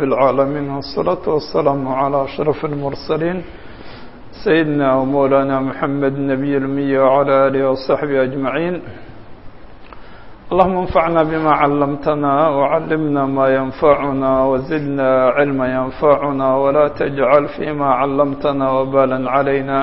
رب العالمين والصلاة والسلام على أشرف المرسلين سيدنا ومولانا محمد النبي الأمي وعلى آله وصحبه أجمعين اللهم انفعنا بما علمتنا وعلمنا ما ينفعنا وزدنا علما ينفعنا ولا تجعل فيما علمتنا وبالا علينا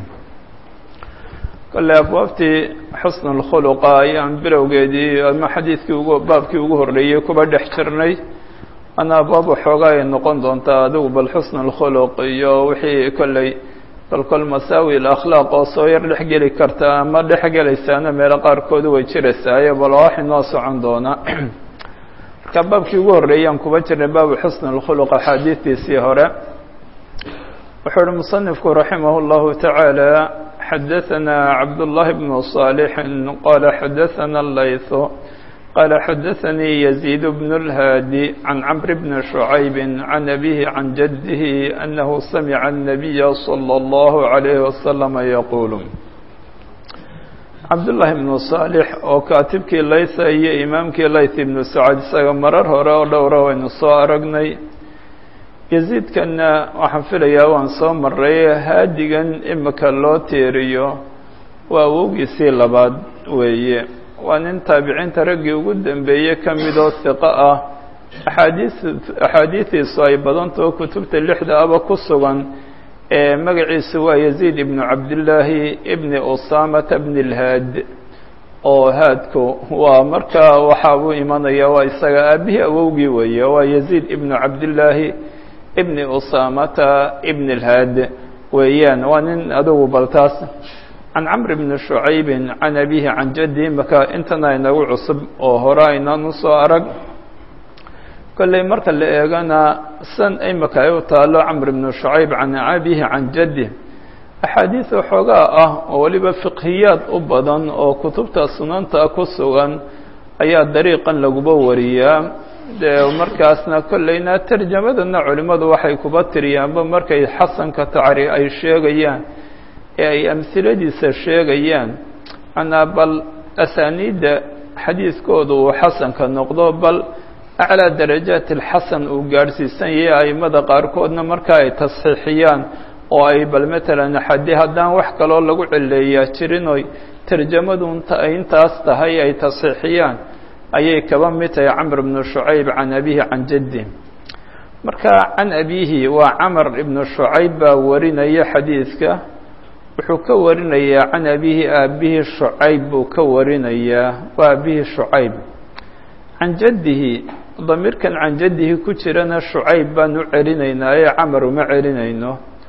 kale abwaabtii xusn اlkhuluqa ayaan bilowgeedii ama xadiidkii ugu baabkii ugu horreeyey kuba dhex jirnay ana abwaab waxoogaa ay noqon doontaa adigu bal xusn اlkhuluq iyo wixii kolley bal kol masaawi اlakhlaaq oo soo yar dhex geli karta ama dhex gelaysaana meelo qaarkoodu way jiraysaayo bal waa wax inoo socon doona marka baabkii ugu horreeyaan kuba jirnay baabu xusn اlkhuluq axaadiistiisii hore wuxuu uhi musanifku raximah اllahu taعaalى xdثna cبd اللh بن صالح qال xdثna الlayث qال xdثnي يزيد بن الهاdي عن cمر بن شعyب عن أbيه عن جده أنه سمع النبي صلى الله عليه وسلم يقول cabdاللahi بن صالح oo kaatibkii laytha iyo imaamkii layth بن سacد isaga marar hore oo dhowra waynu soo aragnay yaziidkanna waxaan filayaa waan soo maray haadigan imika loo teeriyo waa awowgiisii labaad weeye waa nin taabiciinta raggii ugu dambeeyey ka midoo hiqo ah axaadiis axaadiidiisu ay badantao kutubta lixda aba ku sugan ee magaciisu waa yaziid ibnu cabdillaahi ibni usaamata bni lhaad oo haadku waa markaa waxaa uu imanaya waa isaga aabihii awowgii weeye waa yaziid ibnu cabdillaahi ibni usaamata ibn اlhaad weeyaan waa nin adugu baltaas can camr bni shucaybin can abihi can jaddi maka intana inagu cusub oo hore aynaan usoo arag kolley marka la eegana san imaka ay u taalo camr bni shucayb can abihi can jaddi axaadiis waxoogaa ah oo weliba fiqhiyaad u badan oo kutubta sunanta ku sugan ayaa dariiqan laguba wariyaa dee markaasna kolleyna tarjamadana culimmadu waxay kuba tiriyaanba markay xasanka tacri ay sheegayaan ee ay amhiladiisa sheegayaan manaa bal asaaniidda xadiiskooda uu xasanka noqdo bal aclaa darajaat alxasan uu gaadhsiisan yahay aimada qaarkoodna marka ay tasxiixiyaan oo ay bal matalan xadi haddaan wax kaloo lagu celeeyaa jirin oy tarjamadu ay intaas tahay ay tasxiixiyaan ayay kaba mid tahay camr ibnu shucayb can abihi can jaddi marka can abihi waa camr ibnu shucayb baa warinaya xadiidka wuxuu ka warinayaa can abihi aabihi shucayb buu ka warinayaa waa abihi shucayb can jaddihi damiirkan can jaddihi ku jirana shucayb baan u celinaynaa ee camar uma celinayno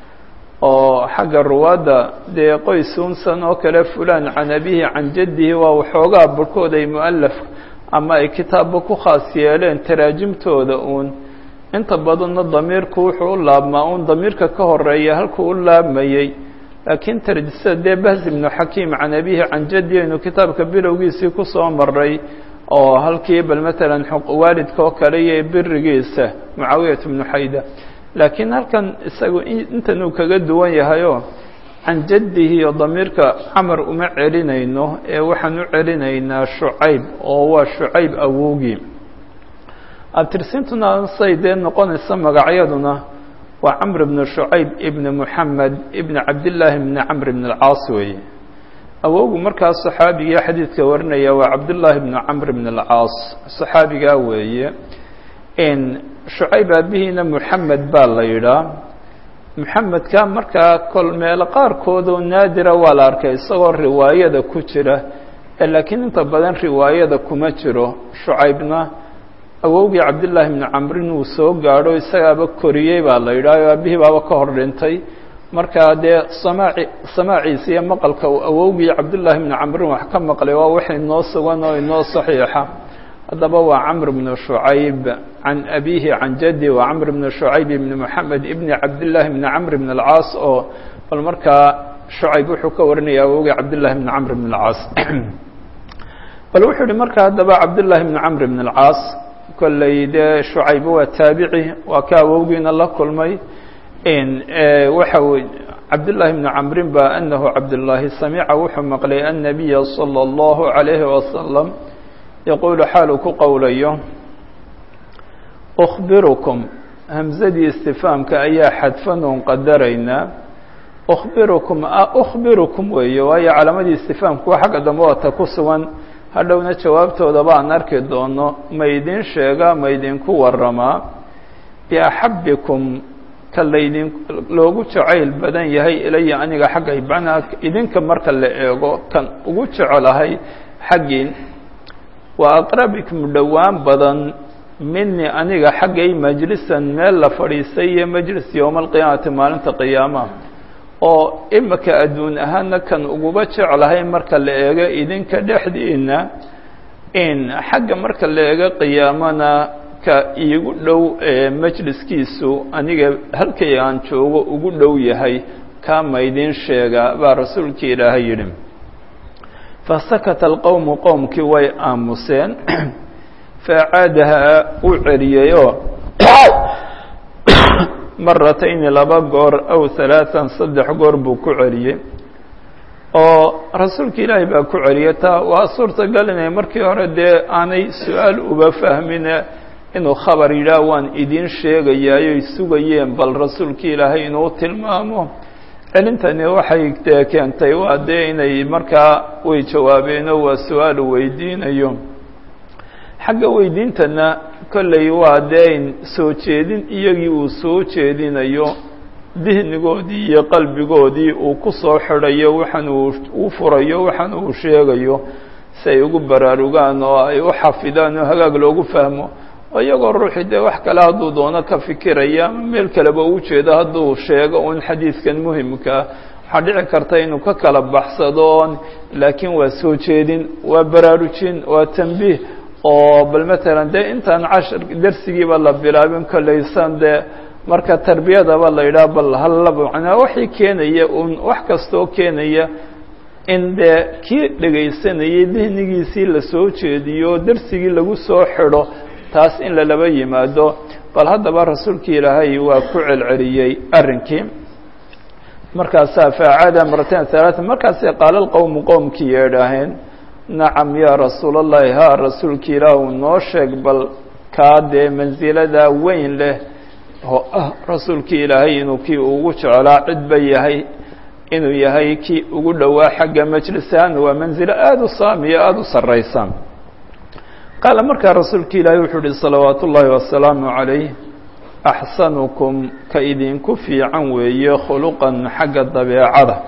oo xagga ruwaadda dee qoys unsan oo kale fulan can abihi can jaddihi waa waxoogaa barhkood ay mualaf ama ay kitaabba ku khaas yeeleen taraajimtooda uun inta badanna damiirku wuxuu u laabmaa uun damiirka ka horeeya halkuu u laabmayey laakiin tarjisada dee bahs ibnu xakiim can abihi can jaddi aynu kitaabka bilowgiisii kusoo maray oo halkii bal matalan waalidka oo kale iyo birigiisa mucaawiyat ibnu xayda laakiin halkan isagu intan uu kaga duwan yahayoo can jaddihi iyo damiirka camar uma celinayno ee waxaan u celinaynaa shucayb oo waa shucayb awowgii abtirsintuna say dee noqonaysa magacyaduna waa camr ibnu shucayb ibni muxamed ibni cabdillaahi ibni camr ibn alcaas weeye awowgu markaas saxaabigii xadiidka warinaya waa cabdullaahi ibnu camr ibn alcaas saxaabigaa weeye shucayb aabihiina muxamed baa la yidhaa muxamedka markaa kol meelo qaarkoodoo naadira waa la arkay isagoo riwaayada ku jira laakiin inta badan riwaayada kuma jiro shucaybna awowgii cabdillaahi bni camrin uu soo gaadho isagaaba koriyey baa la yidhaah oo aabihii baaba ka hor dhintay markaa dee samaaci samaaciisa iyo maqalka uu awowgii cabdullaahi bni camrin wax ka maqlay waa wax inoo sugan oo inoo saxiixa haddaba waa camr bnu shucayb can abihi can jaddi waa camr bnu shucayb ibni moxamed ibni cabdillaahi bni camr bn alcaas oo bal markaa shucayb wuxuu ka warinaya awowgii cabdillahi bni camr bn alcaas bal wuxuu yihi marka haddaba cabdullaahi bni camr bn alcaas kolley dee shucayb waa taabici waa ka awowgiina la kulmay waxa wey cabdullaahi bni camrin ba anahu cabdullaahi samica wuxuu maqlay annabiya salى اllahu عalayhi wasalam yaquulu xaaluu ku qowlayo أخbirukum hamsadii istifaamka ayaa xadfan oon qadaraynaa ukhbirukum ukhbirukum weeye waayo calaamadii istifaamku waa xagga dambe wata ku sugan hadhowna jawaabtoodaba aan arki doono ma idin sheegaa ma idinku waramaa biaxabikum ka laydin loogu jacayl badan yahay ilaya aniga xaggay macnaa idinka marka la eego kan ugu jecelahay xaggiin wa aqrabikum dhowaan badan mini aniga xaggay majlisan meel la fadhiistay iyo majlis yowma alqiyaamati maalinta qiyaamaha oo imika adduun ahaana kan uguba jeclahay marka la eego idinka dhexdiina in xagga marka la eego qiyaamana ka iigu dhow majliskiisu aniga halkay aan joogo ugu dhow yahay kaa maydin sheegaa baa rasuulkii ilaahay yidhi fasakata alqowmu qowmkii way aamuseen faacaadahaa uu celiyeyoo maratayni laba goor aw halaatan saddex goor buu ku celiyey oo rasuulka ilaahay baa ku celiyay taa waa suurtagal inay markii hore dee aanay su-aal uba fahmine inuu khabar yidhaah waan idin sheegayaayoy sugayeen bal rasuulka ilaahay inuu tilmaamo celintani waxay dee keentay waa dee inay markaa way jawaabeenoo waa su-aal weydiinayo xagga weydiintana kolley waa dee in soo jeedin iyagii uu soo jeedinayo dihnigoodii iyo qalbigoodii uu ku soo xidhayo waxaan uu u furayo waxaan uu sheegayo si ay ugu baraarugaan oo ay u xafidaan oo hagaag loogu fahmo oo iyagoo ruuxii dee wax kale hadduu doono ka fikiraya ama meel kaleba u jeedo hadduu sheego un xadiidkan muhimkaa waxaa dhici karta inuu ka kala baxsado laakiin waa soo jeedin waa baraarujin waa tanbiih oo bal matalan dee intaan cashar darsigiiba la bilaabin kolleysan dee marka tarbiyadaba la yidhaha bal halla macnaa waxay keenaya un wax kastoo keenaya in dee kii dhegaysanayay dihnigiisii la soo jeediyo darsigii lagu soo xidho taas in lalaba yimaado bal haddaba rasuulkii ilaahay waa ku celceliyey arrinkii markaasaa faacada maratain halaata markaasay qaala lqowmu qowmkii yeedhaaheen nacam yaa rasuul allahi haa rasuulki ilaahu noo sheeg bal kaa dee mansiladaa weyn leh oo ah rasuulkii ilaahay inuu kii ugu jeclaa cidba yahay inuu yahay kii ugu dhowaa xagga majlisahan waa mansilo aada u saamiyo aada u sarraysa qaala markaa rasuulki ilaahay wuxuu uhi salawaatu ullaahi wasalaamu calayh axsanukum ka idinku fiican weeye khuluqan xagga dabeecada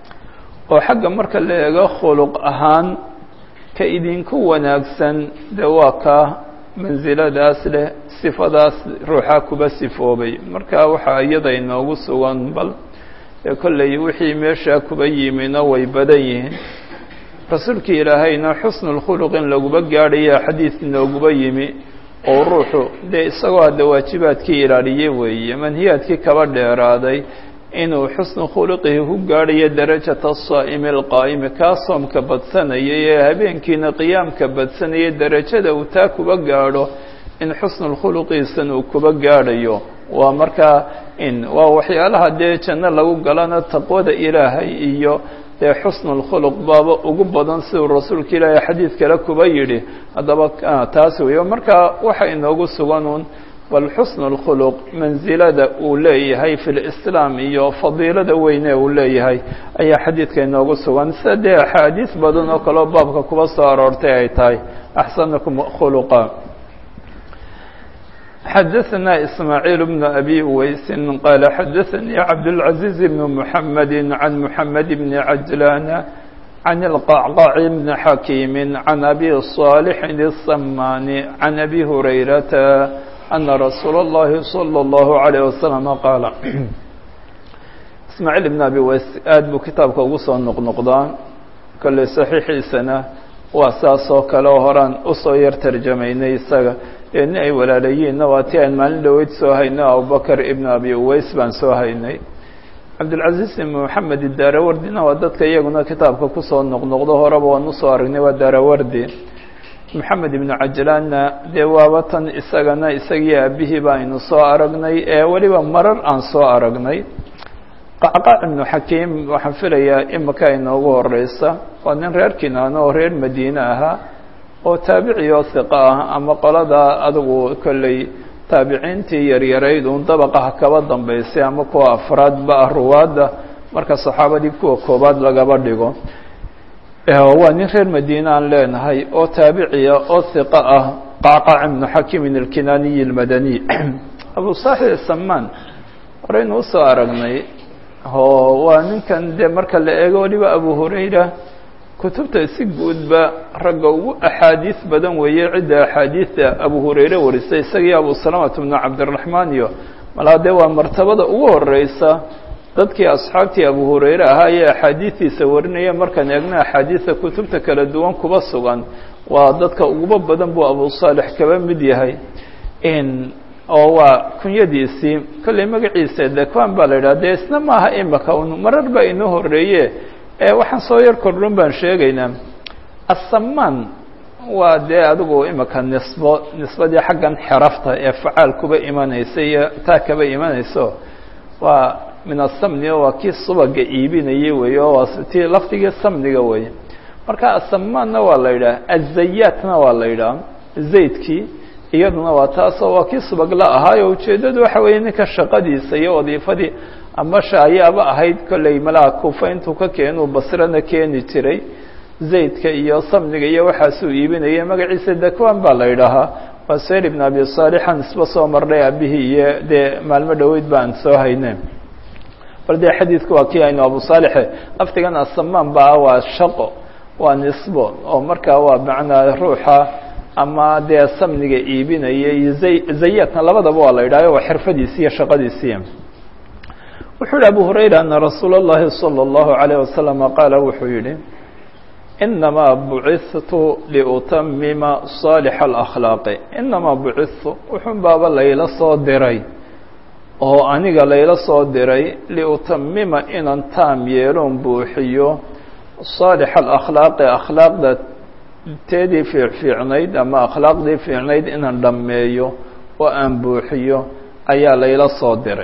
oo xagga marka la eego khuluq ahaan ka idinku wanaagsan dee waa kaa mansiladaas leh sifadaas ruuxa kuba sifoobay marka waxaa iyada inoogu sugan bal ee kolley wixii meeshaa kuba yimina way badan yihiin rasuulkii ilaahayna xusnulkhuluq in laguba gaadhaya xadiid inooguba yimi oo ruuxu dee isagoo hadda waajibaadkii ilaaliyey weeye manhiyaadkii kaba dheeraaday inuu xusnu khuluqihi ku gaadhayo darajata asaa'imi alqaa'imi kaa soomka badsanayay ee habeenkiina qiyaamka badsanayay derajada uu taa kuba gaadho in xusnulkhuluqiisan uu kuba gaadhayo waa markaa in waa waxyaalaha dee janno lagu galana taqwada ilaahay iyo dee xusnulkhuluq baaba ugu badan siduu rasuulka ilaahay xadiid kale kuba yidhi haddaba taas weeyo marka waxa inoogu suganuun bal xusn اlkhuluq mansilada uu leeyahay fi lislaam iyo fadiilada weyne uu leeyahay ayaa xadiidka inoogu sugan sida dee axaadiis badan oo kaleo baabka kuba soo aroortay ay tahay axsanukum khuluqa xadaثna ismaaعiil bn abi uweysi qaala xadaثanii cabdالcaزiiz bn mحamedi can mحamed bn cajlana can اlqacqac bn xakiimi can abi صaalixin الsamani can abi hurayrata ana rasuula اllahi salى اllahu عalيه wasalam qaala ismaaciil ibn abi weys aad buu kitaabka ugu soo noqnoqdaa kolley saxiixiisana waa saas oo kale oo horaan usoo yar tarjamaynay isaga ee nin ay walaalayiinna waa ti aan maalin dhoweyd soo hayno abubakr ibn abi uweys baan soo haynay cabdilcaziiz ibn moxamed daarawardina waa dadka iyaguna kitaabka kusoo noqnoqdo horeba waan usoo aragnay waa daarawardi moxamed ibnu cajlaanna dee waaba tan isagana isagii aabihii ba aynu soo aragnay ee weliba marar aan soo aragnay qacqac ibnu xakiim waxaan filayaa imika inoogu horeysa waa nin reer kinaano oo reer madiine ahaa oo taabici oo hiqa ah ama qolada adigu kolley taabiciintii yaryarayd uun dabaqaha kaba dambaysay ama kuwa afraadba ah ruwaadda marka saxaabadii kuwa koobaad lagaba dhigo waa nin reer madiine aan leenahay oo taabiciya oo hiqa ah qacqac ibnu xakimin alkinaaniyi almadaniy abu saaxib samaan horeynu usoo aragnay oo waa ninkan dee marka la eego waliba abu hurayra kutubta si guudba ragga ugu axaadiis badan weeye cidda axaadiista abu hurayre warisay isagii abu salamata bnu cabdiraxmaan iyo malaa dee waa martabada ugu horeysa dadkii asxaabtii abu hurayre ahaa ee axaadiistiisa warinaya markaan eegna axaadiista kutubta kala duwan kuba sugan waa dadka uguba badan buu abu saalex kaba mid yahay oo waa kunyadiisii kolley magaciisa dekwan baa la yidhaha dee isna maaha imaka un marar baa inoo horeeye waxaan soo yar kordhon baan sheegaynaa asamaan waa dee adigu imika nisbo nisbadii xaggan xerafta ee facaal kuba imanaysa iyo taa kaba imanayso waa min asamni o waa kii subaga iibinayay wey oo waa ti lafdigii samniga wey marka asamaanna waa la yidhaha azayaatna waa la yidhaha zaydkii iyaduna waa taasoo waa kii subagla ahaayo ujeeddadu waxa weeye ninka shaqadiisa iyo wadiifadii ama shaayaaba ahayd kolley malaa kufa intuu ka keenuu basrana keeni jiray zaydka iyo samniga iyo waxaasuu iibinayay magaciisa dakwan baa la yidhaahaa waa sayr ibn abi saalixan isba soo marnay aabihii iyo dee maalmo dhoweyd baan soo hayne bal dee xadiidku waa kii aynu abu saalixe laftigan asamaan baa waa shaqo waa nisbo oo markaa waa macnaa ruuxa ama dee samniga iibinaya iyo zay zayaadna labadaba waa la yidhahyo waa xirfadiisi iyo shaqadiisii wuxuu yihi abu hurayra ana rasuula اllahi salى اllahu عalيه wasalama qaala wuxuu yihi inamaa bucithtu liutamima صaalix اlakhlaaqi inamaa bucithtu wuxun baaba layla soo diray oo aniga layla soo diray liutamima inaan taam yeeloon buuxiyo صaalix alakhlaaqi akhlaaqda teedii fiicfiicnayd ama akhlaaqdii fiicnayd inaan dhammeeyo oo aan buuxiyo ayaa layla soo diray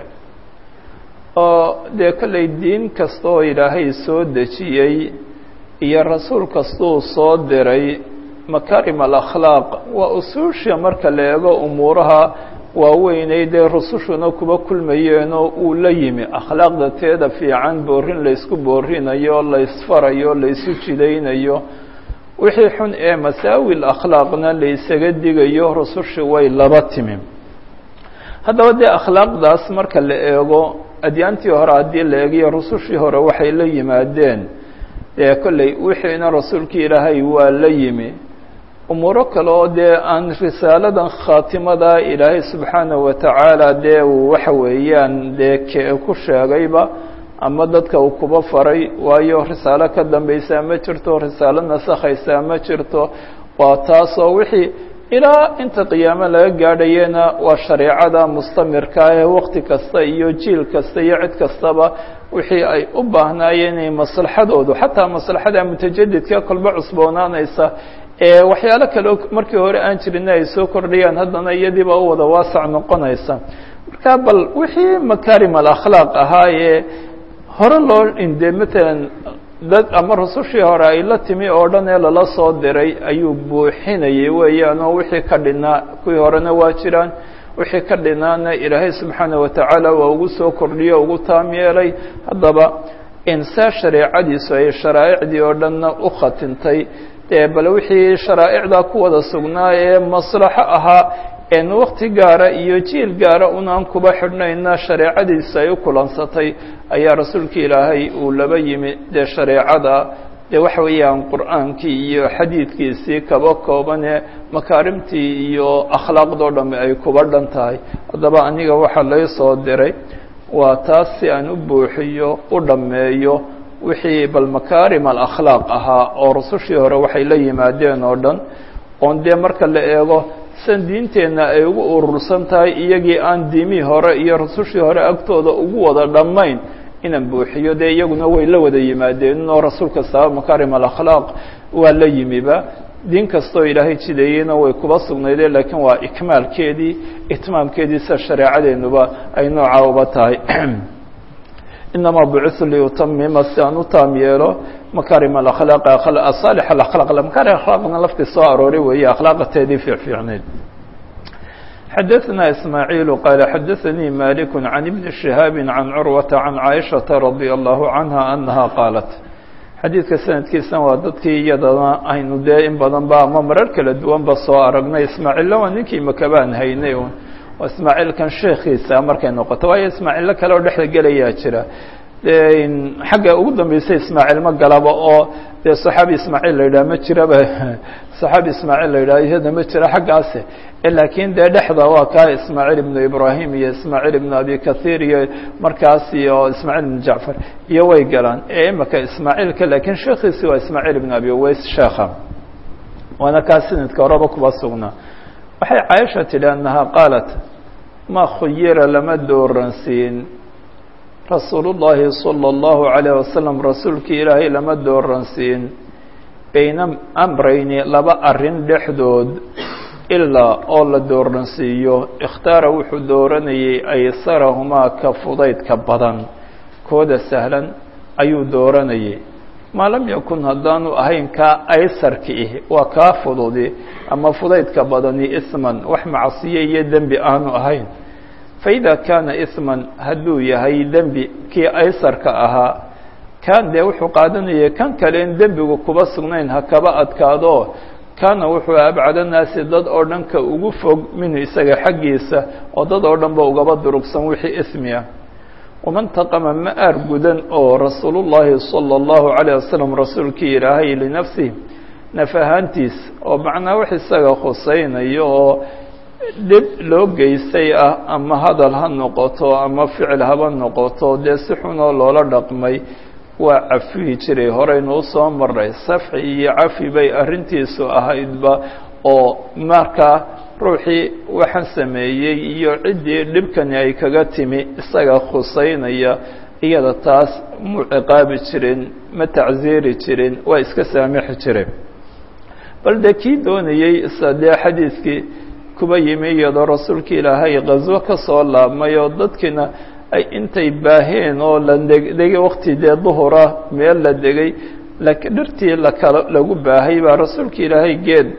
oo dee kollay diin kasta oo ilaahay soo dejiyey iyo rasuul kastuu soo diray makarim alakhlaaq waa usuusha marka la eego umuuraha waaweynay dee rusushuna kuba kulmayeenoo uu la yimi akhlaaqda teeda fiican boorin laysku boorinayo laysfarayo laysu jidaynayo wixii xun ee masaawil akhlaaqna laysaga digayo rusushi way laba timi haddaba dee akhlaaqdaas marka la eego adyaantii hore haddii la eegiyo rusushii hore waxay la yimaadeen dee kolley wixiina rasuulkii ilaahay waa la yimi umuuro kale oo dee aan risaaladan khaatimada ilaahay subxaanahu watacaala dee uu waxa weeyaan dee ke ku sheegayba ama dadka uu kuba faray waayo risaalo ka dambaysaa ma jirto risaalo nasakhaysaa ma jirto waa taasoo wixii ilaa inta qiyaamo laga gaadhayena waa shareecada mustamirka ee wakti kasta iyo jiil kasta iyo cid kastaba wixii ay u baahnaayeen inay maslaxadoodu xataa maslaxada mutajadidka kolba cusboonaanaysa ee waxyaalo kale markii hore aan jirin ay soo kordhayaan haddana iyadiiba u wada waasac noqonaysa marka bal wixii makarim alakhlaaq ahaa ee hore loo inde matalan dad ama rusushii hore ay la timi oo dhan ee lala soo diray ayuu buuxinayay weeyaan oo wixii ka dhinaa kuwii horena waa jiraan wixii ka dhinaana ilaahay subxaana watacaala waa ugu soo kordhiyo ugu taam yeelay haddaba insaa shareecadiisu ay sharaa'icdii oo dhanna u khatintay dee bal wixii sharaa'icdaa ku wada sugnaa ee maslaxo ahaa en wakti gaara iyo jiil gaara unaan kuba xidhnayna shareecadiisa ay u kulansatay ayaa rasuulka ilaahay uu laba yimi dee shareecada dee waxa weeyaan qur'aankii iyo xadiidkiisii kaba koobane makaarimtii iyo akhlaaqdoo dhamme ay kuba dhan tahay haddaba aniga waxaa lay soo diray waa taas si aan u buuxiyo u dhammeeyo wixii bal makaarim alakhlaaq ahaa oo rusushii hore waxay la yimaadeen oo dhan oon dee marka la eego san diinteenna ay ugu urursan tahay iyagii aan diimihii hore iyo rusushii hore agtooda ugu wada dhammayn inaan buuxiyo dee iyaguna way la wada yimaadeen oo rasuul kastaba makaarim alakhlaaq waa la yimiba diin kastoo ilaahay jideeyeyna way kuba sugnaydeen laakiin waa ikmaalkeedii itmaamkeedii sida shareecadeenuba ay noocaa uba tahay inamaa bucitu liutamima si aan u taam yeelo makarim alakhlaaq asaalix alakhlaaq makarim akhlaaqna laftii soo arooray weeye akhlaaqateedii fiicfiicneyd xadaثna ismaaعiil qaala xadaثanii malik can ibni شihaabi can curwata can caaishaةa radي الlahu canha anaha qaalat xadiidka sanadkiisana waa dadkii iyadana aynu dee in badan ba ama marar kala duwan ba soo aragnay ismaaciilla waa ninkii makabaan haynay oo ismaaciilkan sheekiisa markay noqoto waayo ismaaciillo kale oo dhexda gelayaa jira xagga ugu dambaysa ismaaciil ma galaba oo dee saxaabi ismaaciil la yidhaha ma jiraba saxaabi ismaaciil la yidhaha iyada ma jira xaggaasi laakiin dee dhexda waa kaa ismaaciil ibnu ibrahim iyo ismaaciil ibnu abi kahiir iyo markaas iyo ismaaciil ibnu jacfar iyo way galaan ee imika ismaaciilka laakiin sheekiisi waa ismaaciil ibnu abi uways sheekha waana kaa sanadka horeba kuba sugnaa waxay caaisha tidhi annaha qaalat ma khuyira lama dooransiin rasuulu llaahi salى اllahu عalayه wasalam rasuulkii ilaahay lama dooransiin bayna amrayni laba arrin dhexdood ilaa oo la dooransiiyo ikhtaara wuxuu dooranayay aysarahumaa ka fudaydka badan kooda sahlan ayuu dooranayay maa lam yakun haddaanu ahayn kaa aysarki ih waa kaa fududi ama fudaydka badani isman wax macsiye iyo dembi aanu ahayn faida kaana isman hadduu yahay dembi kii aysarka ahaa kan dee wuxuu qaadanayay kan kale in dembigu kuba sugnayn ha kaba adkaado kaana wuxuu abcada naasi dad oo dhan ka ugu fog minhu isaga xaggiisa oo dad oo dhan ba ugaba durugsan wixii ismi ah waman taqama ma aar gudan oo rasuulullaahi sala allahu calayh wasalam rasuulkii ilaahay linafsih naf ahaantiis oo macnaa wax isaga khusaynayo oo dhib loo geystay ah ama hadal ha noqoto ama ficil haba noqoto dee si xunoo loola dhaqmay waa cafihi jiray horeynu usoo maray safxi iyo cafi bay arrintiisu ahaydba oo markaa ruuxii waxaan sameeyey iyo ciddii dhibkani ay kaga timi isaga khusaynaya iyada taas mu ciqaabi jirin ma tacsiiri jirin waa iska saamixi jireen bal dee kii doonayey isa dee xadiidkii kuba yimi iyadoo rasuulka ilaahay qaswo ka soo laabmay oo dadkiina ay intay baaheen oo la degay wakti dee duhura meel la degay dhirtii lakala lagu baahay baa rasuulka ilaahay geed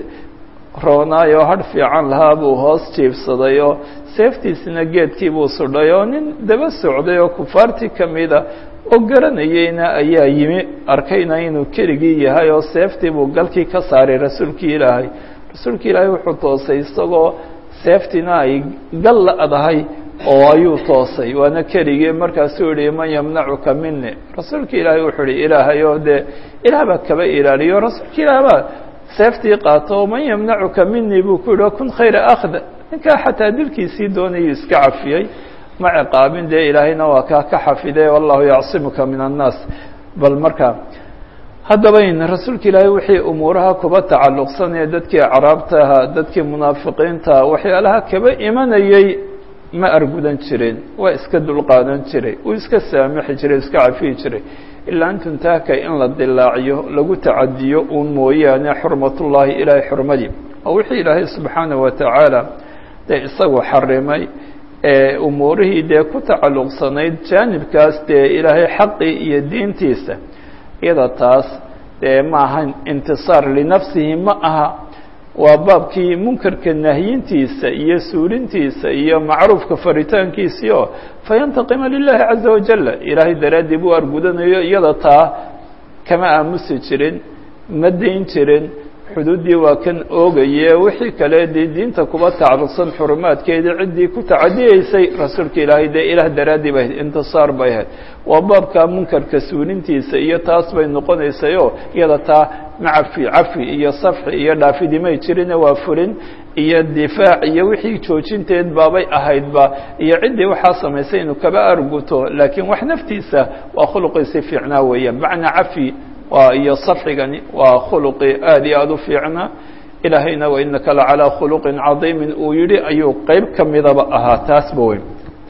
roonaay oo hadh fiican lahaa buu hoos jiibsaday oo seeftiisina geedkii buu sudhay oo nin daba socday oo kufaartii ka mida oo garanayeyna ayaa yimi arkayna inuu keligii yahay oo seeftii buu galkii ka saaray rasuulkii ilaahay rasuulka ilaahay wuxuu toosay isagoo seeftiina ay gal la-dahay oo ayuu toosay waana keligii markaasuu yihi man yamnacuka mini rasuulka ilaahay wuxuu ihi ilaahay oo dee ilaah baa kaba ilaaliyo rasuulka ilaah baa seeftii qaato oo man yamnacuka mini buu ku yihi kun khayra akhda ninkaa xataa dilkiisii doonayuu iska cafiyey ma ciqaabin dee ilaahayna waa kaa ka xafiday wallahu yacsimuka min annaas bal markaa haddaba in rasuulka ilaahay wixii umuuraha kuba tacalluqsanaya dadkii acraabtaha dadkii munaafiqiinta waxyaalaha kaba imanayey ma argudan jirin waa iska dulqaadan jiray uu iska saamixi jiray iska cafiyi jiray ilaa an tuntaaka in la dilaaciyo lagu tacadiyo uun mooyaane xurmatullaahi ilaahay xurmadii oo wixii ilaahay subxaanaه wa tacaala dee isagu xarimay ee umuurihii dee ku tacalluqsanayd jaanibkaas dee ilaahay xaqii iyo diintiisa iyada taas dee ma aha intisaar linafsihi ma aha waa baabkii munkarka nahyintiisa iyo suulintiisa iyo macruufka faritaankiisii oo fayantaqima lilahi caza wajala ilaahay daraaddii buu argudanayo iyada taa kama aamusi jirin ma dayn jirin xuduuddii waa kan oogaye wixii kale dee diinta kuba tacalluqsan xurumaadkeedii ciddii ku tacadiyeysay rasuulka ilaahay dee ilaah daraaddii bay ahayd intisaar bay ahayd waa baabka munkarka suulintiisa iyo taas bay noqonaysayoo iyada taa macafi cafi iyo safxi iyo dhaafidimay jirine waa fulin iyo difaac iyo wixii joojinteed baabay ahaydba iyo ciddii waxaa samaysay inuu kaba arguto laakiin wax naftiisa waa khuluqiisi fiicnaa weeyaan macnaa cafi waa iyo safxigani waa khuluqi aad iyo aada u fiicnaa ilaahayna wainaka lacalىa khuluqin cadiimin uu yihi ayuu qeyb ka midaba ahaa taasba weyn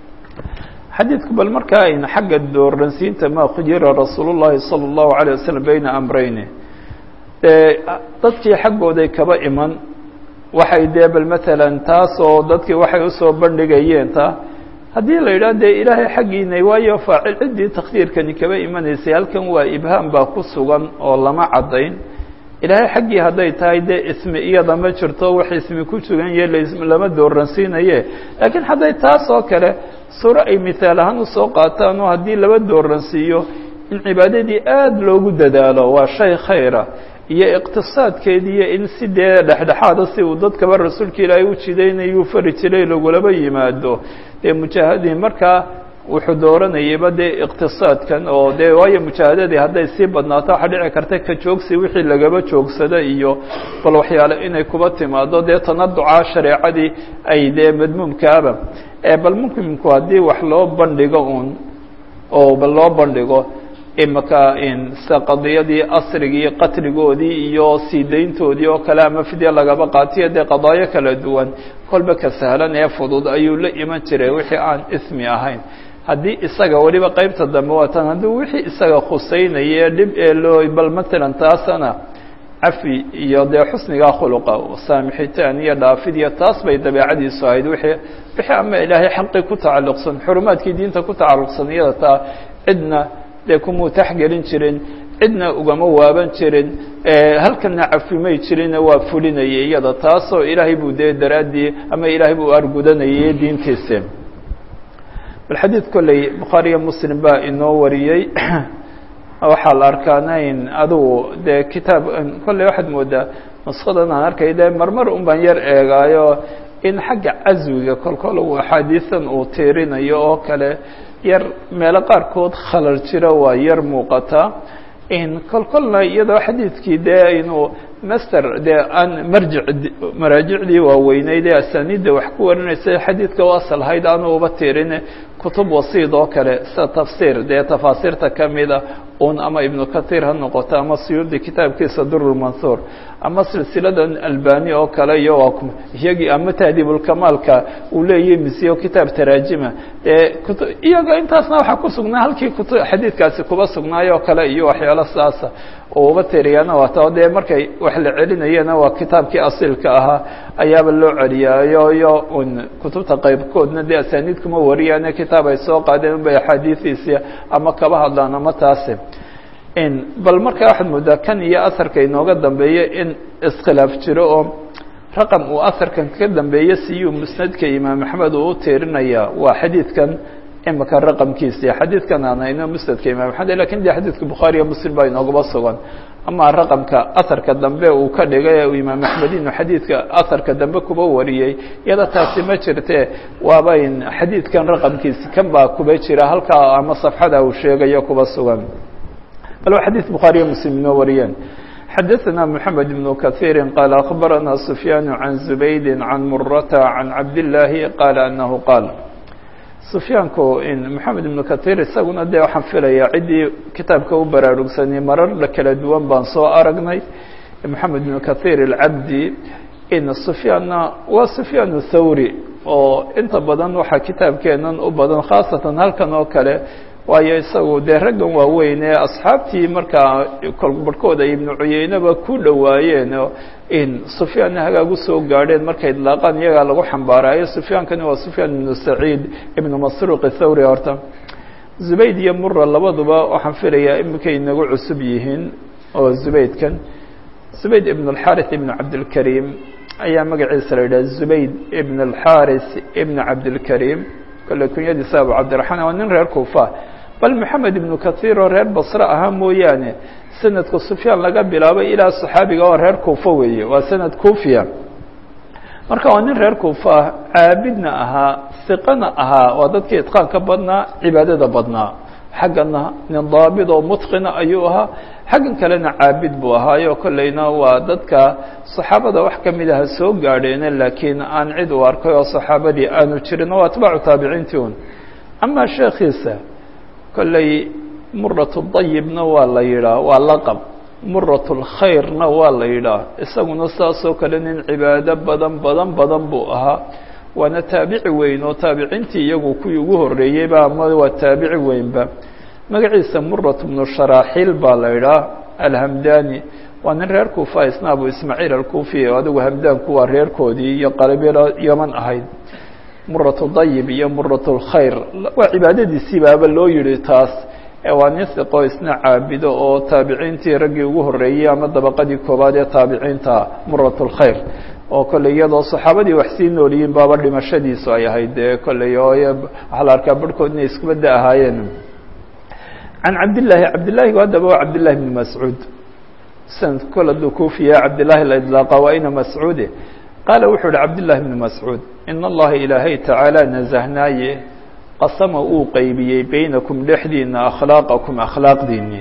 xadiidku bal markaa ayna xagga dooransiinta ma khuyira rasuul الlahi salى الlahu عalيه waslm bayna amrayni dadkii xaggooday kaba iman waxay dee bal matalan taas oo dadkii waxay usoo bandhigayeen ta haddii la yidhah dee ilaahay xaggiinay waayo faacil ciddii takhdiirkani kaba imanaysay halkan waa ibhaam baa ku sugan oo lama caddayn ilaahay xaggii hadday tahay dee ismi iyada ma jirto wax ismi ku sugan yahe lama dooransiinaye laakiin hadday taas oo kale suuro ay mithaal ahaan usoo qaataan oo haddii laba dooransiiyo in cibaadadii aada loogu dadaalo waa shay khayra iyo iqtisaadkeediiyo in si dee dhexdhexaada si uu dadkaba rasuulka ilaahay u jidaynayuu fari jiray lagulaba yimaado dee mujaahadiin markaa wuxuu dooranayayba dee iqtisaadkan oo dee waayo mujaahadadii hadday sii badnaato waxaa dhici karta ka joogsi wixii lagaba joogsada iyo bal waxyaale inay kuba timaado dee tanaduca shareecadii ay dee madmuumkaaba bal mumkinku haddii wax loo bandhigo uun oo bal loo bandhigo imaka sida qadiyadii asrigii qatligoodii iyo sii dayntoodii oo kale ama fidya lagaba qaatiyo dee qadaayo kala duwan kolba ka sahlan ee fudud ayuu la iman jiray wixii aan ismi ahayn haddii isaga weliba qeybta dambe waatan haddii wixii isaga khuseynaya dhib ee loo bal matalan taasana cafi iyo dee xusnigaa khuluqa saamixitaan iyo dhaafid iyo taas bay dabeecadiisu ahayd wixii wixii ama ilaahay xaqii ku tacalluqsan xurumaadkii diinta ku tacalluqsan iyada taa cidna dee kumuu taxgelin jirin cidna ugama waaban jirin halkana cafimay jirina waa fulinayay iyada taasoo ilaahay buu dee daraaddii ama ilaahay buu argudanayay diintiisi bal xadiid kolley bukhaariyo muslim baa inoo wariyey waxaa la arkaanayn adugu dee kitaab kolley waxaad moodaa nuskadan aan arkay dee marmar un baan yar eegaayo in xagga caswiga kolkol uu axaadiisan uu tiirinayo oo kale yar meelo qaarkood khalal jiro waa yar muuqataa in kolkolna iyadoo xadiidkii dee inuu master dee aan marjic maraajicdii waaweyneyd ee asaniidda wax ku warinaysa xadiidka u asal ahayd aanu uba tiirin kutub wasiid oo kale sida tafsiir dee tafaasiirta kamida un ama ibnu kahiir ha noqoto ama siyuudi kitaabkiisa durulmansuur ama silsiladan albani oo kale iyo iyagii ama tahdiibulkamaalka uu leeyahy misiyo kitaab taraajima dee kut iyaga intaasna waxaa ku sugnaa halkii kutu xadiidkaasi kuba sugnaay oo kale iyo waxyaalo saasa oo uba tiriyana waata dee markay wax la celinayana waa kitaabkii asiilka ahaa ayaaba loo celiyaayo iyo un kutubta qaybkoodna dee asaniid kuma wariyaane kitaab ay soo qaadeen unbay axaadiidiisi ama kaba hadlaan ama taasi bal markaa waxaad moodaa kan iyo asarka inooga dambeeya in iskhilaaf jiro oo raqam uu asarkan ka dambeeya siyuu musnadka imaam axmed uu u tiirinaya waa xadiidkan imika raqamkiisi xadiidkan aan hayno musnadka imam axmed lakin de xadiidka bukhaariya muslim baa inoogaba sugan ama raqamka asarka dambe uu ka dhigay imaam axmed inuu xadiidka asarka dambe kuba wariyey iyada taasi ma jirte waaba in xadiidkan raqamkiisi kan baa kuba jira halkaa ama safxada uu sheegayo kuba sugan bal waa xadiid bukhaariya muslim inoo wariyeen xadaثna mحamed بن kaثيiri qال أخbarana سfyaan عan زubaydi عan murata عan cabdاللaahi qaala anahu qaal sufyaanku moxamed ibnu kahiir isaguna dee waxaan filayaa ciddii kitaabka u baraarugsanay marar kala duwan baan soo aragnay moxamed ibnu kahiir alcabdi in sufyaanna waa sufyaan thawri oo inta badan waxaa kitaabkeenan u badan khaasatan halkan oo kale waayo isagu dee raggan waaweyn ee asxaabtii markaa kolbarhkooda ibnu cuyeyneba ku dhowaayeen in sufyaanna hagaag usoo gaadheen markay idlaaqaan iyagaa lagu xambaaraayo sufyaankani waa sufyaan ibnu saciid ibnu masruuq thawri horta zubayd iyo mura labaduba waxaan filayaa iminkay inagu cusub yihiin oo zubaydkan zubayd ibn alxaris ibn cabdilkariim ayaa magaciisa la yidhaha zubayd ibn alxaris ibn cabdilkariim kole kunyadiisa abu cabdiraxmaan waa nin reer kuufa bal moxamed ibnu kahiir oo reer basre ahaa mooyaane sanadka sufyaan laga bilaabay ilaa saxaabiga oo reer kuufa weeye waa sanad kuufiya marka waa nin reer kuufa ah caabidna ahaa siqana ahaa waa dadkii itqaanka badnaa cibaadada badnaa xaggana nin daabid oo mutqina ayuu ahaa xaggan kalena caabid buu ahaayo kolleyna waa dadka saxaabada wax ka mid aha soo gaadheene laakiin aan cid u arkay oo saxaabadii aanu jirin oo atbaacu taabiciintii un amaa sheekhiisa kolley muratu dayibna waa la yidhaah waa laqab muratu lkhayrna waa la yidhaah isaguna saasoo kale nin cibaado badan badan badan buu ahaa waana taabici weyn oo taabiciintii iyagu kuwii ugu horreeyeyba ama waa taabici weynba magaciisa murat bnu sharaaxiil baa la idhaah alhamdani waa nin reer kuufa isna abu ismaaciil alkuufi oo adigu hamdaanku waa reerkoodii iyo qalabyada yaman ahayd muratu dayib iyo murat lkhayr waa cibaadadiisii baaba loo yihi taas waa nin hiqo isna caabido oo taabiciintii raggii ugu horreeyey ama dabaqadii koowaad ee taabiciinta murat lkhayr oo kolley iyadoo saxaabadii wax sii nooliyiin baaba dhimashadiisu ay ahayd dee kolley oo waxaa la arkaa barhkood inay iskubadda ahaayeen can cabdillaahi cabdillahi haddaba waa cabdillahi bni mascuud sanad kol hadduu kuufiya cabdillahi la idlaaqa waa ina mascuude qaala wuxuu uhi cabdillahi bni mascuud in allaha ilaahay tacaala nasahnaaye qasama uu qeybiyey beynakum dhexdiina akhlaaqakum akhlaaqdiinii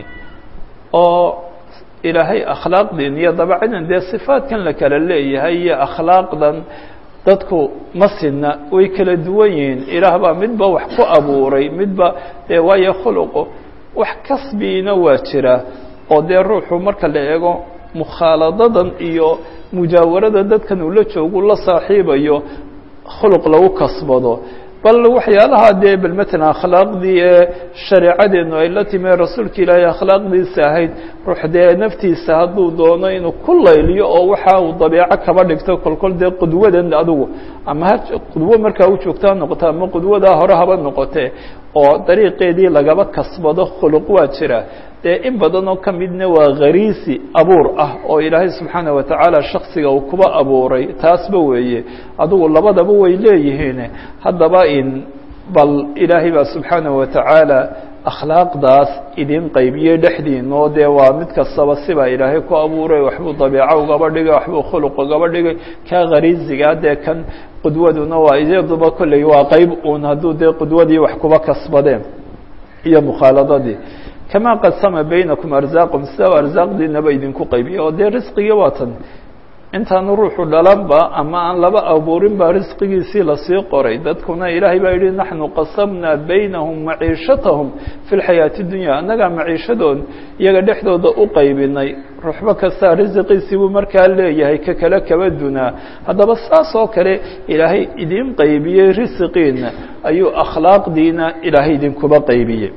oo ilaahay akhlaaqdiin iyo dabacadan dee sifaadkan la kala leeyahay iyo akhlaaqdan dadku ma sinna way kala duwan yihiin ilaah baa midba wax ku abuuray midba dee waayo khuluqu wax kasbiina waa jira oo dee ruuxu marka la eego mukhaaladadan iyo mujaawarada dadkan uu la joogu la saaxiibayo khuluq lagu kasbado bal waxyaalaha dee bal matalan akhlaaqdii ee shareecadeenu ay la timi rasuulka ilaahay akhlaaqdiisa ahayd ruux dee naftiisa hadduu doono inuu ku layliyo oo waxa uu dabeeco kaba dhigto kolkol dee qudwadan adigu ama ha qudwo markaa u joogta ha noqoto ama qudwadaa hore haba noqotee oo dariiqeedii lagaba kasbado khuluq waa jira dee in badan oo ka midna waa khariisi abuur ah oo ilaahay subxaana wa tacaala shaksiga uu kuba abuuray taasba weeye adugu labadaba way leeyihiin haddaba in bal ilaahay baa subxaana wa tacaala akhlaaqdaas idin qaybiyey dhexdiin oo dee waa mid kastaba sibaa ilaahay ku abuuray waxbuu dabeeco ugaba dhigay waxbuu khuluq ugaba dhigay kaa khariisiga dee kan qudwaduna waa iyaduba kolley waa qeyb uun hadduu dee qudwadii wax kuba kasbadeen iyo mukhaaladadii kamaa qasama baynakum arsaaqum sida arsaaqdiinaba idinku qaybiya oo dee risqigii waa tan intaanu ruuxu dhalanba ama aan laba abuurin baa risqigiisii lasii qoray dadkuna ilaahay baa yidhi naxnu qasamnaa baynahum maciishatahum fi lxayaati dunya annagaa maciishadood iyaga dhexdooda u qaybinay ruuxba kastaa risiqiisii buu markaa leeyahay ka kale kaba dunaa haddaba saas oo kale ilaahay idin qaybiyey risiqiina ayuu akhlaaqdiina ilaahay idinkuba qaybiyey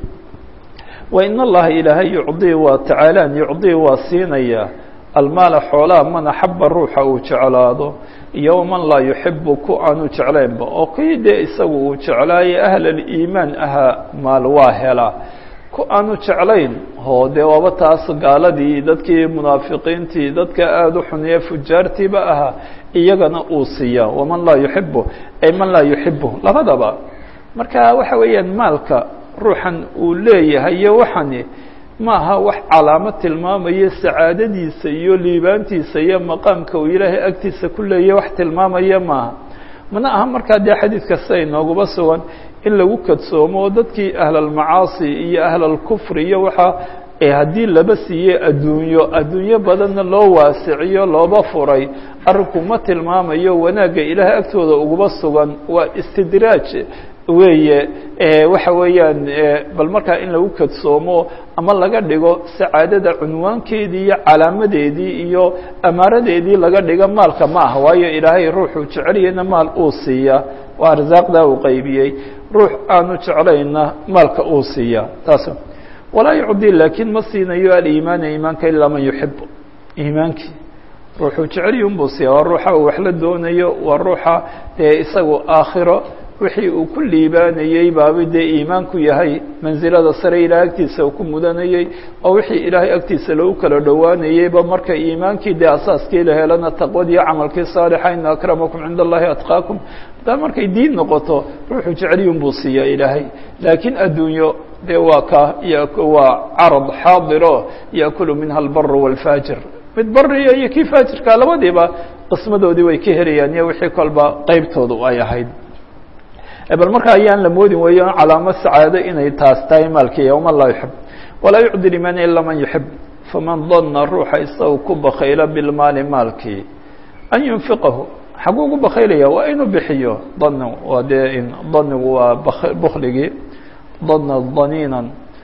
wain allaha ilaahay yucdii waa tacaalaan yucdii waa siinaya almaala xoolaha man axaba ruuxa uu jeclaado iyo waman laa yuxibu ku aanu jeclaynba oo kii dee isagu uu jeclaaye ahlaliimaan ahaa maal waa helaa ku aanu jeclayn oo dee waaba taas gaaladii dadkii munaafiqiintii dadka aada u xuniye fujaartiiba ahaa iyagana uu siiyaa waman laa yuxibu ay man laa yuxibu labadaba marka waxa weeyaan maalka ruuxan uu leeyahay iyo waxani ma aha wax calaamad tilmaamaya sacaadadiisa iyo liibaantiisa iyo maqaamka uu ilaahay agtiisa ku leeyahy wax tilmaamaya maaha mana aha markaa dee xadiidka sida inooguba sugan in lagu kadsoomo oo dadkii ahlalmacaasi iyo ahlalkufri iyo waxaa haddii laba siiye adduunyo adduunyo badanna loo waasiciyo looba furay arrinku ma tilmaamayo wanaagga ilaahay agtooda uguba sugan waa istidraaj weeye waxa weeyaan bal markaa in lagu kadsoomo ama laga dhigo sacaadada cunwaankeedii iyo calaamadeedii iyo amaaradeedii laga dhigo maalka ma ah waayo ilaahay ruuxuu jeceliyana maal uu siiya waa arsaaqdaa uu qaybiyey ruux aanu jeclayna maalka uu siiya taas walaa yucdi laakiin ma siinayo aliimaana iimaanka ilaa man yuxib iimaankii ruuxuu jeceliyi unbuu siiya waa ruuxa uu wax la doonayo waa ruuxa dee isagu aakhiro wixii uu ku liibaanayey baaba dee iimaanku yahay mansilada sare ilahay agtiisa uu ku mudanayey oo wixii ilaahay agtiisa lagu kala dhowaanayeyba marka iimaankii dee asaaskii la helana taqwadii camalkii saalixa ina akramakum cinda allahi atqaakum hadaa markay diin noqoto ruuxuu jeceliyun buu siiyaa ilaahay laakiin adduunyo dee waa ka waa carad xaadiro yaakulu minha albaru wاlfaajir mid bariya iyo kii faajirka labadiiba qismadoodii way ka helayaan iyo wixii kolba qeybtoodu ay ahayd bal marka ayaan la moodin weeyo calaamo sacaado inay taas tahay maalki yowma laa yuxib walaa yucdi liman ila man yuxib faman dana ruuxa isaga ku bakayla bilmaali maalkii an yunfiqahu xaguu ugu bakaylaya waa inuu bixiyo dan waa dee in danigu waa bukligii dana daniinan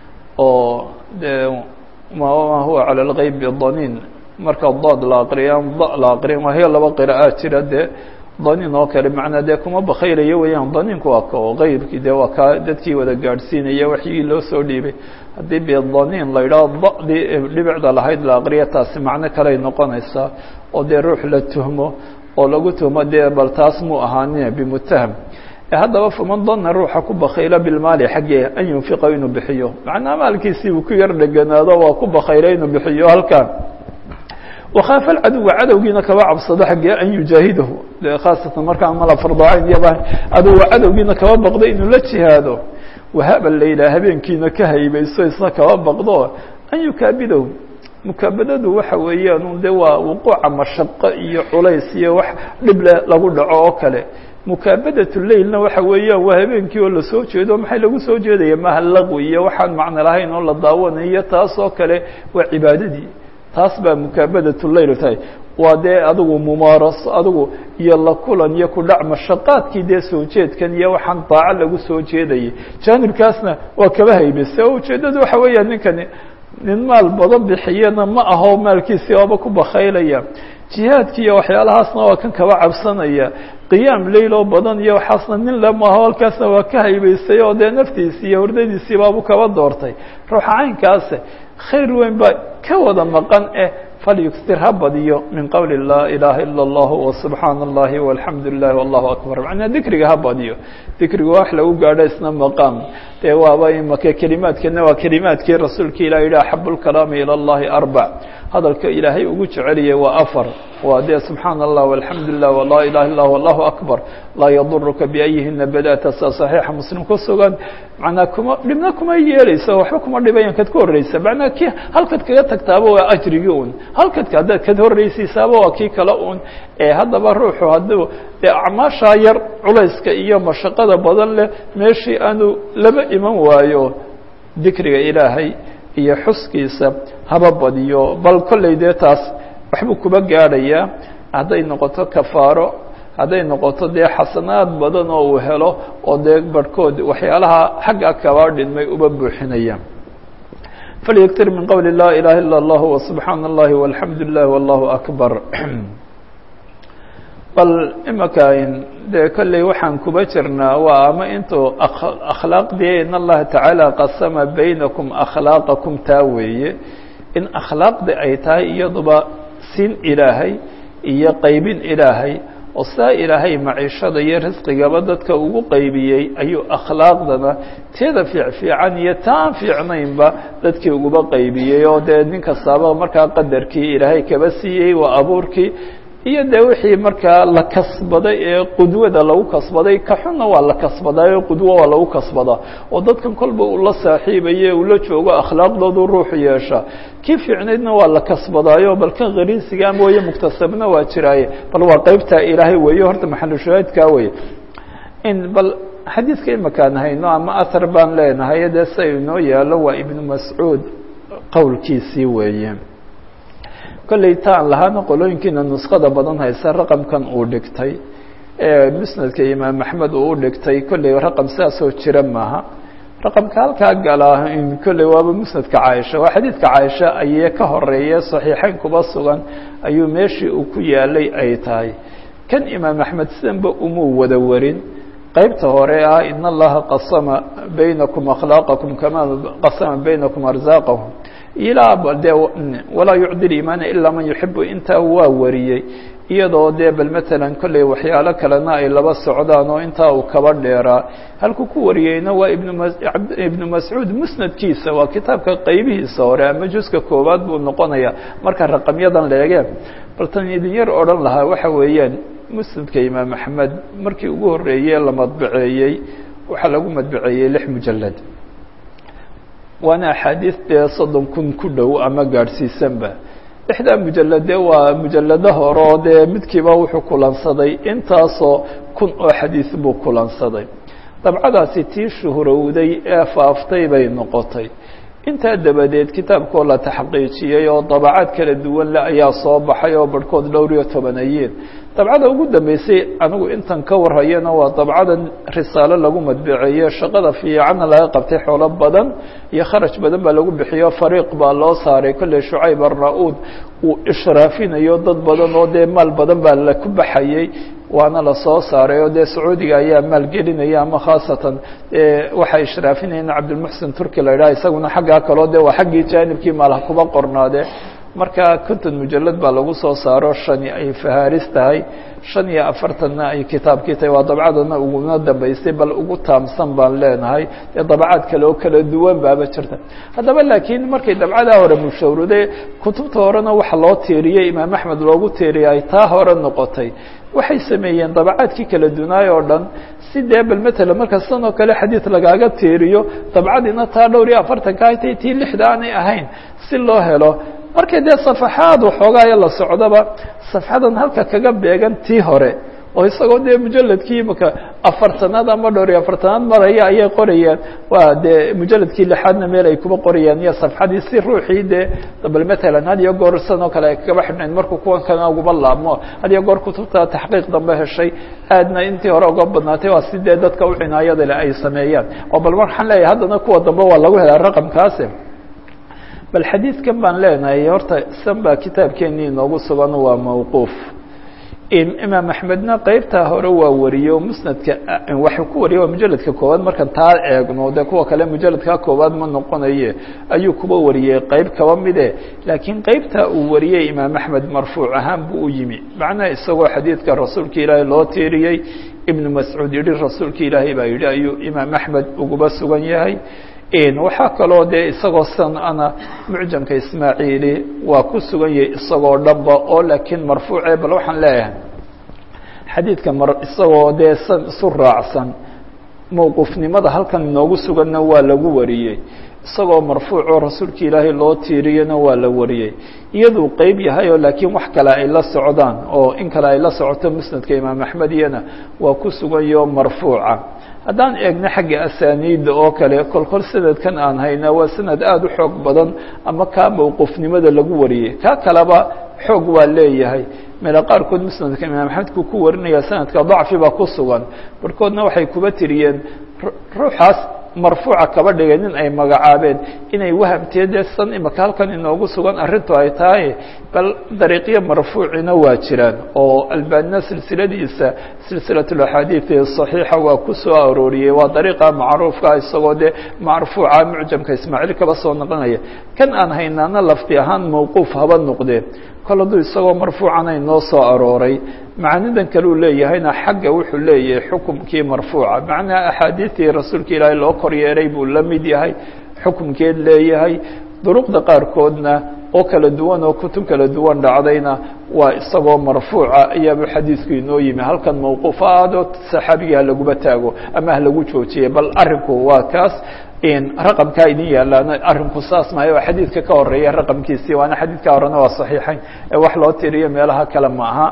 oo dee ma huwa calى اlgeyb daniin marka daad la aqriya da la aqriyan wahiyo laba qira'aa jira dee daniin oo kale macnaa dee kuma bakaylayo weeyaan daniinku waa ka oo keybkii dee waa kaa dadkii wada gaadhsiinaya waxyii loo soo dhiibay haddii bidaniin la yidhaho da'dii dhibicda lahayd la aqriya taasi macno kaley noqonaysaa oo dee ruux la tuhmo oo lagu tuhmo dee bal taas mu ahaanin bimutaham haddaba faman dana ruuxa ku bakayla bilmaali xaggee an yunfiqa inuu bixiyo macnaa maalkiisii uu ku yar dheganaado waa ku bakayla inuu bixiyo halkan wakaafa alcaduwa cadowgiina kaba cabsado xaggee an yujaahidahu de khaasatan markaa mala fardaacayn iyaba aduwa cadowgiina kaba baqdo inuu la jihaado wahaba layla habeenkiina ka haybayso isna kaba baqdo an yukaabidahu mukaabadadu waxa weeyaan de waa wuquuca mashaqo iyo culays iyo wax dhible lagu dhaco oo kale mukaabadat leilna waxa weeyaan waa habeenkii oo lasoo jeedo maxay lagu soo jeedaya maha laqwi iyo waxaan macno lahayn oo la daawanayo taas oo kale waa cibaadadii taas baa mukaabadat leyl tahay waa dee adigu mumaaraso adigu iyo la kulan iyo kudhac mashaqaadkii dee soo jeedkan iyo waxaan daaco lagu soo jeedayay jaanibkaasna waa kaba haybase oo ujeeddadu waxa weeyaan ninkani nin maal badan bixiyana ma aho maalkiisii ooba ku bakaylaya jihaadki iyo waxyaalahaasna waa kan kaba cabsanaya qiyaam leil oo badan iyo waxaasna nin le maaho halkaasna waa ka haybaysay oo dee naftiisii iyo hurdadiisii baabu kaba doortay ruuxa caynkaase khayr weyn baa ka wada maqan eh falyuksir ha badiyo min qowli laa ilaaha ila اllah wasubxaana اllahi walxamdu lilah wallahu akbar macnaa dikriga ha badiyo dikriga wax lagu gaadho isna maqaam dee waaba imaka kelimaadkeena waa kelimaadkii rasuulka ilah yihi axab lkalaami ilى اllahi arbac hadalka ilaahay ugu jeceliyay waa afar waa dee subxaana allah walxamdu lilah walaa ilaha illah wallahu akbar laa yaduruka biayihina badata sa saxiixa muslim ku sugan macnaa kuma dhibna kuma yeeleyso waxba kuma dhibayan kad ka horreysa macnaa ki halkad kaga tagtaaba waa ajrigii un halkad haddaad kad horreysiisaaba waa kii kale un ee haddaba ruuxu hadduu dee acmaashaa yar culayska iyo mashaqada badan leh meeshii aanu laba iman waayo dikriga ilaahay iyo xuskiisa haba badiyo bal kolley dee taas waxbuu kuba gaadhayaa hadday noqoto kafaaro hadday noqoto dee xasanaad badan oo uu helo oo dee barhkood waxyaalaha xagga kaba dhinmay uba buuxinaya falyaktir min qowli laa ilaha ila اllah wasubxaana اllahi walxamdu lilah wallahu akbar bal imaka dee kolley waxaan kuba jirnaa waa ama intuu akhlaaqdii in allaha tacaala qasama baynakum akhlaaqakum taa weeye in akhlaaqdi ay tahay iyaduba sin ilaahay iyo qaybin ilaahay oo saa ilaahay maciishada iyo risqigaba dadka ugu qaybiyey ayuu akhlaaqdana teeda fiicfiican iyo taan fiicnaynba dadkii uguba qaybiyey oo dee nin kastaaba markaa qadarkii ilaahay kaba siiyey waa abuurkii iyo de wixii markaa la kasbaday ee qudwada lagu kasbaday ka xunna waa la kasbadaayo qudwo waa lagu kasbadaa oo dadkan kolba uu la saaxiibaye uu la joogo akhlaaqdoodu ruuxu yeesha kii fiicnaydna waa la kasbadaayo bal kan khariisiga mooye muktasabna waa jiraaye bal waa qeybtaa ilaahay weeye horta maxalushahaadkaa weye in bal xadiidka imakaan hayno ama athar baan leenahay dee sa inoo yaalo waa ibnu mascuud qowlkiisii weeye kolley taan lahaana qolooyinkiina nusqada badan haysa raqamkan uu dhigtay ee musnadka imaam axmed uu u dhigtay kolley raqam sidaasoo jira maaha raqamka halkaa galaa kolley waaba musnadka caaisha waa xadiidka caaisha ayee ka horeeya saxiixeyn kuba sugan ayuu meeshii uu ku yaalay ay tahay kan imaam axmed sidanba umuu wada warin qaybta hore ah in allaha qasama baynakum akhlaaqakum kama qasama baynakum arsaaqahum ilaa de walaa yucdi liimaana ilaa man yuxibu intaa waa wariyey iyadoo dee bal matalan kolley waxyaalo kalena ay laba socdaan oo intaa uu kaba dheeraa halkuu ku wariyeyna waa ibnu ma ibnu mascuud musnadkiisa waa kitaabka qaybihiisa hore ama juska koowaad buu noqonaya marka raqamyadan leege bal tan idin yar odhan lahaa waxa weeyaan musnadka imaam axmed markii ugu horreeye la madbaceeyey waxaa lagu madbaceeyey lix mujalad waana axaadiis dee soddon kun ku dhow ama gaadhsiisanba lixdaa mujalade waa mujalado hore oo dee midkiiba wuxuu kulansaday intaasoo kun oo xadiis buu kulansaday dabcadaasi tii shuhurowday ee faaftay bay noqotay intaa dabadeed kitaabkoo la taxqiijiyey oo dabacaad kala duwan le ayaa soo baxay oo barhkood dhowr iyo tobanayeen dabcada ugu dambeysay anigu intan ka warhayana waa dabcadan risaalo lagu madbiceeye shaqada fiicanna laga qabtay xoolo badan iyo kharaj badan baa lagu bixiyo fariiq baa loo saaray kolley shucayb arna-uud uu ishraafinayo dad badan oo dee maal badan baa la ku baxayey waana lasoo saaray oo dee sacuudiga ayaa maalgelinaya ama khaasatan waxay ishraafinayeen cabdilmuxsin turki la idhaha isaguna xaggaa kaloo de waa xaggii jaanibkii maalha kuba qornaade marka konton mujalad baa lagu soo saaro shani ay fahaaris tahay shan iyo afartanna ay kitaabkii tahay waa dabcadana uguna dambaystay bal ugu taamsan baan leenahay dee dabcaad kale oo kala duwan baaba jirta haddaba laakiin markay dabcadaa hore mushawrude kutubta horena waxa loo tiiriyey imaam axmed loogu tiiriyay ay taa hore noqotay waxay sameeyeen dabacaadkii kala dunaay oo dhan si dee bal matala marka sidan oo kale xadiid lagaaga tiiriyo dabcadiina taa dhowr iyo afartanka ay tay tii lixda aanay ahayn si loo helo markay dee safaxaad waxoogaayo la socdaba safxadan halka kaga beegan tii hore oo isagoo dee mujaladkii imaka afartanaad ama dhowr iyo afartanaad maraya ayay qorayaan waa dee mujaladkii lixaadna meel ay kuba qorayaan iyo safxadii si ruuxii dee bal matalan had iyo goor sidan oo kale ay kagaba xidhnayd markuu kuwan kana uguba laabmo had iyo goor kutubta taxqiiq dambe heshay aadna intii hore uga badnaatay waa si dee dadka u cinaayada le ay sameeyaan oo bal waxaan leeyahay haddana kuwa dambe waa lagu helaa raqamkaasi bal xadiidkan baan leenahay horta san baa kitaabkeenii inoogu sugan waa mawquuf imaam axmedna qeybtaa hore waa wariyey oo musnadka waxuu ku wariyey waa mujaladka koowaad markaan taa eegno dee kuwa kale mujaladka koowaad ma noqonaye ayuu kuba wariyey qeyb kaba mide laakiin qeybtaa uu wariyey imaam axmed marfuuc ahaan buu u yimi macnaha isagoo xadiidka rasuulka ilaahay loo tiiriyey ibnu mascuud yihi rasuulka ilaahay baa yidhi ayuu imaam axmed uguba sugan yahay waxaa kaloo dee isagoo san ana mucjamka ismaaciili waa ku sugan yahay isagoo dhanba oo laakiin marfuuce bal waxaan leeyahay xadiidka mar isagoo dee san isu raacsan mowqufnimada halkan inoogu suganna waa lagu wariyey isagoo marfuucoo rasuulka ilaahay loo tiiriyena waa la wariyey iyaduu qeyb yahay oo laakiin wax kale ay la socdaan oo in kale ay la socoto musnadka imaam axmed iyana waa ku sugan yahoo marfuuca haddaan eegno xagga asaaniidda oo kale kolkol sanadkan aan hayna waa sanad aada u xoog badan ama kaa mowqufnimada lagu wariyey kaa kaleba xoog waa leeyahay meelo qaarkood musnadka imaam axmedku ku warinaya sanadka dacfi baa ku sugan barhkoodna waxay kuba tiriyeen ruuxaas marfuuca kaba dhigay nin ay magacaabeen inay wahamtee dee san imaka halkan inoogu sugan arrintu ay tahay bal dariiqyo marfuucina waa jiraan oo albanina silsiladiisa silsilat axaadiid صaxiixa waa ku soo arooriyey waa dariiqa macruufka isagoo dee marfuuca mucjamka ismaaciil kaba soo noqonaya kan aan haynaana lafdi ahaan mawquuf haba noqdee kol hadduu isagoo marfuucana inoo soo arooray macnidan kale uu leeyahayna xagga wuxuu leeyahay xukumkii marfuuca macnaha axaadiidtii rasuulka ilaahay loo kor yeeray buu la mid yahay xukumkeed leeyahay duruqda qaarkoodna oo kala duwan oo kutub kala duwan dhacdayna waa isagoo marfuuca ayaaba xadiidku inoo yimi halkan mawquufaado saxaabiga ha laguma taago ama ha lagu joojiyay bal arinku waa kaas raqamkaa idin yaalaana arinku saas maayo waa xadiidka ka horeeya raqamkiisii waana xadiidka horena waa saxiixayn ee wax loo tiriyo meelaha kale ma aha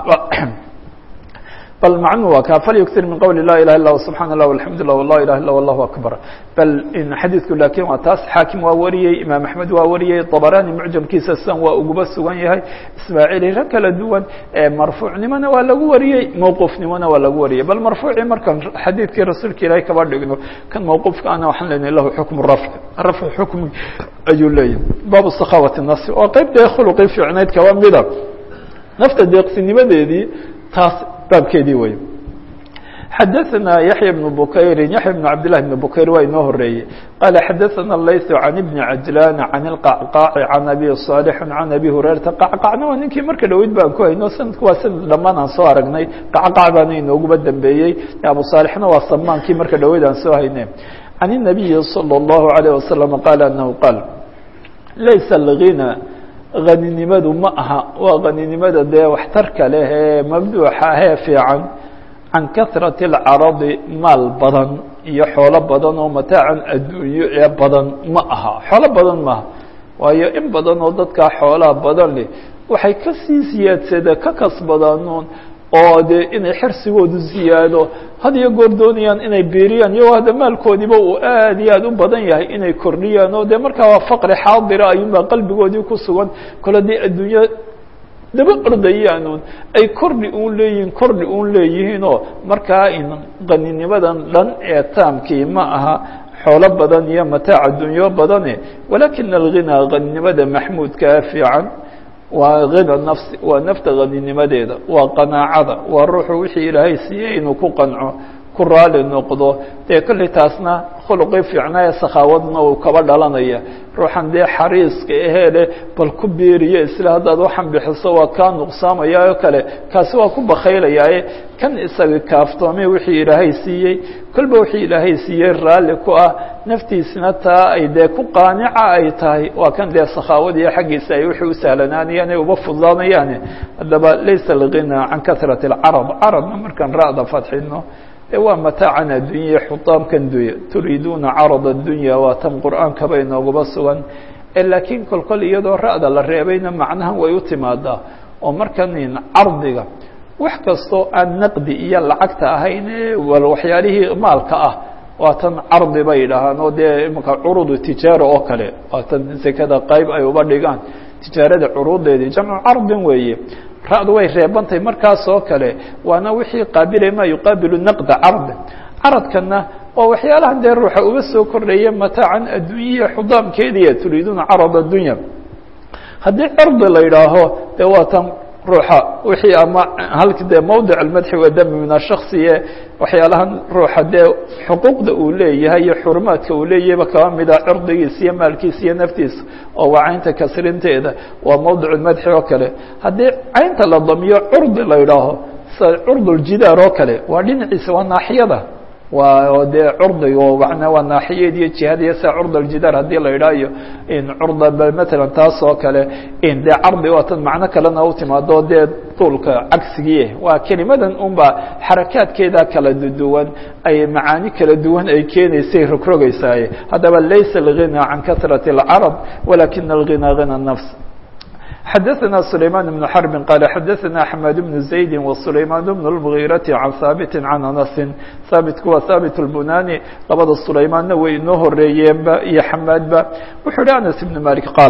bal macnuhu waa kaa falyuktir min qowli la ilaha illa subxana allah alxamdu llah la ilaha illa allahu akbar bal xadiidku laakiin waa taas xaakim waa wariyey imaam axmed waa wariyey dabarani mucjamkiisa sidan waa uguba sugan yahay ismaaciil iro kala duwan marfuucnimona waa lagu wariyey mawquufnimona waa lagu wariyey bal marfuucii markaan xadiidkii rasuulka ilaahay kaba dhigno kan mawquufka ana waxaan leenahay lahu xukm rafc rafc xukmi ayuu leeyahay baabu sakhawati nasi oo qeyb dee khuluqii fiicnayd kaba mida nafta deeqsinimadeedii taas baabkeedii wey xadaثna yaحya بن bukayri yaحya بن cabd لlah بن bukayr waa inoo horeeyey qala xadaثna layث عan بn cajlan عan الqacqaaci عan abi صاalح عan abi hurayrata qacqacna waa ninkii marka dhaweyd baan ku hayno sanadku waa sanad dhamaan aan soo aragnay qacqac baana inooguba dambeeyey abu صaalixna waa samaankii marka dhaweyd aan soo hayne عan النabiyi slى الlahu عalيه wasaلم qala anahu qaal laysa اlغina haninimadu ma aha waa haninimada dee waxtarka leh ee mabduuxa ahee fiican can kahrati اlcaradi maal badan iyo xoolo badan oo mataacan adduunyo ee badan ma aha xoolo badan maaha waayo in badan oo dadkaa xoolaha badan leh waxay kasii siyaadsada ka kasbadaanuun oo dee inay xirsigoodu ziyaado had iyo goor doonayaan inay biiriyaan iyagoo hadda maalkoodiiba uu aad iyo aad u badan yahay inay kordhiyaan oo dee markaa waa faqri xaadira ayuunbaa qalbigoodii ku sugan kole dee adduunyo daba ordayaanuun ay kordhi uun leeyihiin kordhi uun leeyihiinoo markaa in qaninimadan dhan ee taamkii ma aha xoolo badan iyo mataac adduunyo badane walakina alghinaa qaninimada maxmuudkaa fiican waa hina nafsi waa nafta haninimadeeda waa qanaacada waa ruuxu wixii ilaahay siiyey inuu ku qanco ku raali noqdo dee kolley taasna khuluqii fiicnaa ee sakhaawadna uu kaba dhalanaya ruuxan dee xariiska ahee leh bal ku biiriyo isla haddaad waxan bixiso waa kaa nuqsaamaya oo kale kaasi waa ku bakaylayaaye kan isaga kaaftoomay wixii ilaahay siiyey kolba wixii ilaahay siiyey raalli ku ah naftiisna taa ay dee ku qaanica ay tahay waa kan dee sakhaawadiiyo xaggiisa ay wixii u sahlanaanayaan ay uba fududaanayaane haddaba laysa alghinaa can kahrati alcarab carabna markaan ra'da fadxino e waa mataacan addunya xutaamkan dunya turiiduuna carad addunya waa tan qur'aankaba inooguba sugan laakiin kolkol iyadoo ra'da la reebayna macnahan way u timaadaa oo markan cardiga wax kastoo aan naqdi iyo lacagta ahayn wal waxyaalihii maalka ah waa tan cardi bay dhahaan oo dee imaka curudu tijaara oo kale waa tan sekada qayb ay uba dhigaan tijaarada curuudeedii jamcu cardin weeye ra'du way reebantahay markaas oo kale waana wixii qaabilay ma yuqaabilu naqda cardi caradkana waa waxyaalahan dee ruuxa uga soo kordhaya mataacan adduunyaya xudaamkeediya turiiduuna carad addunya haddii cirdi la yidhaaho dee waa tan ruuxa wixii ama halka dee mawdic almadxi wadami min ashaksiye waxyaalahan ruuxa dee xuquuqda uu leeyahay iyo xurumaadka uu leeyahayba kaba mida cirdigiisa iyo maalkiisa iyo naftiisa oo waa caynta kasrinteeda waa mawdic lmadxi oo kale haddii caynta la damiyo curdi la yidhaaho sida curduljidaar oo kale waa dhinaciisa waa naaxiyada waa dee curdiga mana waa naaxiyeed iyo jihadiya sida curd aljidaar haddii la yidhaha iyo curda matalan taas oo kale dee cardi waa tan macno kalena u timaado dee duulka cagsigii waa kelimadan unba xarakaadkeeda kala duwan ay macaani kala duwan ay keenaysay rogrogaysaaye haddaba laysa alghina can kahrati اlcarab walakina alghina hina nafs xdثna سليمان بن حرب قال xdثna حماد بن زaيد وسليمان بن المغيرة عن ثابت عن أنس ثابتku waa ثابت البناني labada سليماanna way inoo horeeyeenba iyo حماadba wuxuu hi أنس بن مالك qاaل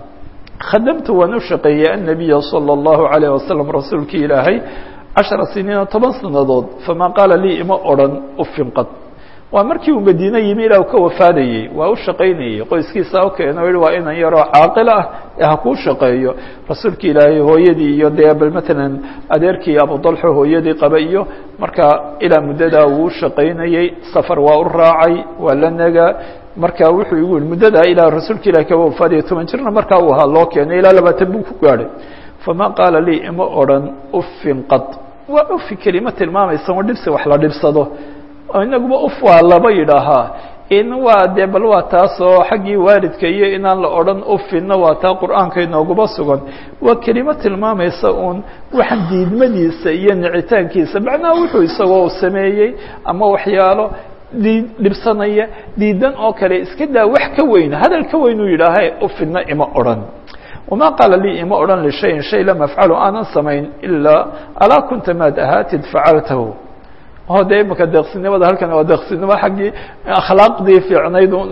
khadمت waan u shaqeeyey النبي صلى الله عليه وسلم rasuulki ilaahay caشhaرa سنيiن toban sanadood فma qاala lii ima oran ufin qad waa markii uu madiine yimi ilaa ka wafaadayey waa u shaqaynayey qoyskiisa u keeno o yihi waa inan yaroo caaqil ah ee ha kuu shaqeeyo rasuulki ilaahay hooyadii iyo dee bal matalan adeerkii abudalxo hooyadii qaba iyo marka ilaa muddadaa uu shaqaynayey safar waa u raacay waa la naga marka wuxuu igu yihi muddadaa ilaa rasuulka ilahi kaba wafaadaya toban jirna markaa uu ahaa loo keenay ilaa labaatan buu ku gaadhay fama qaala lii ima odran ufin qad waa ufi kelima tilmaamaysa oo dhibsi wax la dhibsado inaguba uf waa laba yidhaahaa in waa dee bal waa taasoo xaggii waalidka iyo inaan la odhan ufinna waa taa qur'aanka inooguba sugan waa kelimo tilmaamaysa uun waxaan diidmadiisa iyo nicitaankiisa macnaha wuxuu isagoo sameeyey ama waxyaalo dii dhibsanaya diidan oo kale iska daa wax ka weyn hadal ka weyn uu yidhaaha ufinna ima odhan وma qaala lii ima odhan lishayin shay lam afcalu aanan samayn ilaa alaa kunta maad ahaatid facaltahu o de imika deeqsinimada halkan waa deeqsinimo xaggii akhlaaqdii fiicnayd un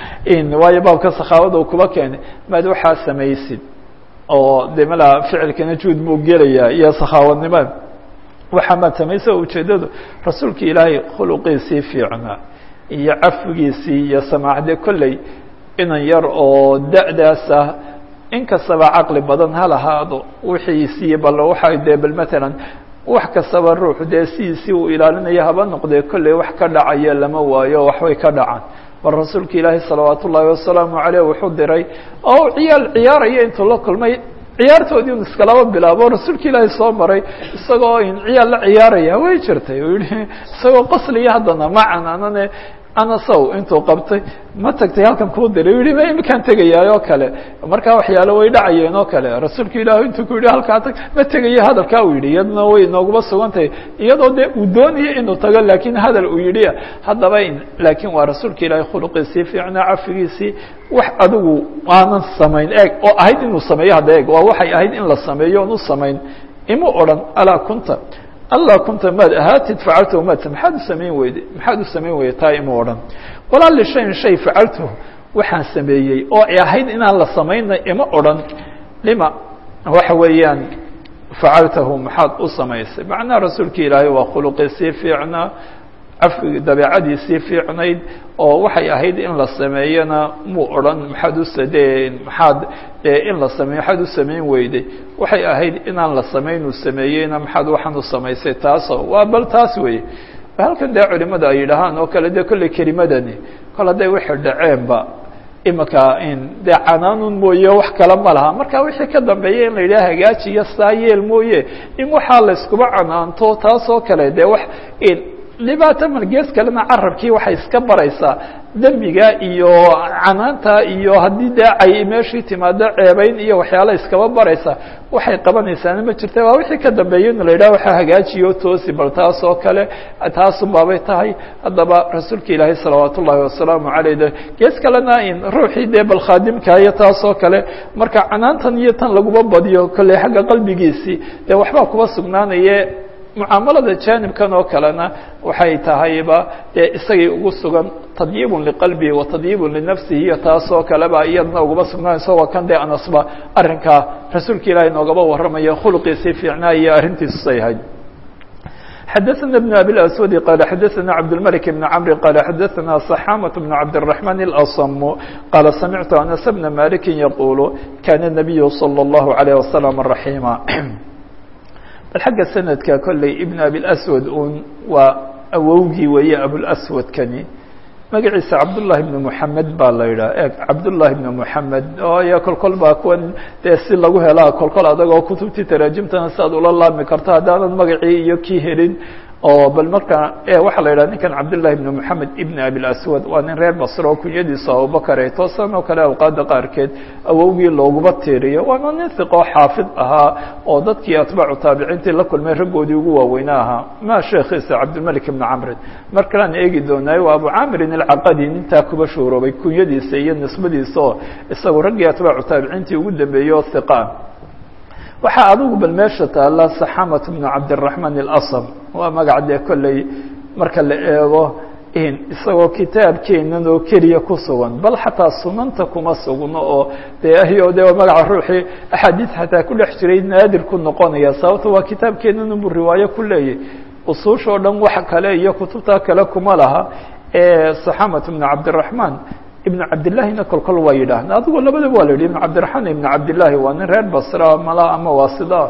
eh waayo baabka sakhaawada u kuba keenay maad waxaa samaysid oo de mala ficilkana juud buu gelayaa iyo sakhaawadnimada waxaa maad samaysa ujeedadu rasuulka ilaahay khuluqiisii fiicnaa iyo cafigiisii iyo samaacde kolley inan yar oo da'daas ah in kastaba caqli badan ha lahaado wixiisii bal waxa dee bal matalan wax kastaba ruuxu dee sidiisii uu ilaalinayo haba noqdee kolley wax ka dhacaya lama waayo waxbay ka dhacaan bal rasuulka ilaahi salawaat ullaahi wasalaamu caleyh wuxuu diray oo ciyaal ciyaaraya intuu la kulmay ciyaartoodii un iskalaba bilaabo rasuulka ilaahi soo maray isagoo in ciyaal la ciyaaraya way jirtay u yihi isagoo qosliya haddana macan anane anasow intuu qabtay ma tagtay halkan kuu diray yihi ma imikaan tegayaay oo kale markaa waxyaalo way dhacayeen oo kale rasuulka ilaahi intuu ku yihi halkaa tag ma tegayo hadalkaa uu yidhi iyadna way inooguma sugantahay iyadoo dee uu doonaya inuu tago laakiin hadal uu yidhi haddaba laakiin waa rasuulka ilaahi khuluqiisii fiicnaa cafigiisii wax adigu aanan samayn eeg oo ahayd inuu sameeyo hadda eeg waa waxay ahayd in la sameeyo on u samayn imu odhan alaa kunta alla kunta maad ahaatid facaltahu maad maxaad u samayn weyde maxaad u samayn weyde taa ima odhan walaa lishayin shay facaltahu waxaan sameeyey oo ay ahayd inaan la samaynay ima odhan lima waxa weeyaan facaltahu maxaad u samaysay macnaha rasuulka ilaahay waa khuluqiisii fiicnaa cafigi dabeecadiisii fiicnayd oo waxay ahayd in la sameeyana muu odhan maxaad usadee maxaad in la sameeyo maxaad u samayn weyday waxay ahayd inaan la samayn uu sameeyeyna maxaad waxaan u samaysay taasoo waa bal taas weeye halkan dee culimada ay yidhahaan oo kale dee kolley kelimadani kol hadday wixii dhaceenba imika dee canaanun mooye wax kale ma laha marka wixii ka dambeeya in la yidhaha hagaajiyo saa yeel mooye in waxaa la iskuba canaanto taasoo kale dee wax dhibaato malgees kalena carabkii waxay iska baraysaa dembiga iyo canaanta iyo haddii dee ay meeshii timaado ceebeyn iyo waxyaala iskaba baraysa waxay qabanaysaana ma jirta waa wixii ka dambeeya in la yidhaha waxaa hagaajiyo toosi bal taas oo kale taasun baabay tahay haddaba rasuulka ilaahay salawaat ullaahi wasalaamu caleyh de gees kalena in ruuxii dee bal khaadimka iyo taas oo kale marka canaantan iyo tan laguma badiyo kolley xagga qalbigiisii dee waxbaa kuba sugnaanaye mucaamalada jaanibkan oo kalena waxay tahayba dee isagay ugu sugan tadyibun liqalbihi wa tadyibun linafsihi iyo taasoo kaleba iyadna ugaba sugnaanayso waa kan dee anasba arrinkaa rasuulka ilaahay noogaba warramayo khuluqiisii fiicnaa iyo arrintiisusay ahayd xadaثna بن abي الأswad qال xadaثna cabdالmلك بن cمr qال xadaثna صxاmة بن cabdالرحمن الأصم qال samictu أنس بن mالك yqul kana النabiy slى الlaه عليه وsلم رaحيma bal xagga sanadka kolley ibn abilaswad un waa awowgii weeye abulaswadkani magaciisa cabdullahi ibnu moxamed baa la yidhaha eeg cabdullahi ibnu moxamed ooyo kolkol baa kuwan dee si lagu helaa kolkol adagoo kutubtii taraajimtana si aad ula laami karto haddaanad magacii iyo kii helin oo bal marka waxaa la yidhaha ninkan cabdullahi ibnu moxamed ibn abilaswad waa nin reer basre oo kunyadiisu abubakar ay toosan oo kale awqaada qaarkeed awowgii looguba tiiriyo waana nin hiqoo xaafid ahaa oo dadkii atbaacu taabiciintii la kulmay raggoodii ugu waaweyna ahaa ma sheekhiisa cabdilmalik ibnu camrin mar kalean eegi doonaayo waa abu camirin alcaqadi nintaa kuba shuuroobay kunyadiisa iyo nisbadiisa oo isagu raggii atbaacu taabiciintii ugu dambeeyey oo hiqaa waxaa adigu bal meesha taalla saxamat bnu cabdiraxmaan اlasm waa magac dee kolley marka la eego isagoo kitaabkeenan oo keliya ku sugan bal xataa sunanta kuma sugno oo de ayo de magaca ruuxii axaadiis xataa ku dhex jiray naadir ku noqonaya sababto waa kitaabkeenan unbu riwaayo ku leeyahy usuusha o dhan wax kale iyo kutubta kale kuma laha saxamat bnu cabdiraxmaan ibn cabdillahina kolkol waa yidhaahda adigo labadaba waa la yidhi ibn cabdiraxmaan ibn cabdillahi waa nin reer basra mala ama waasida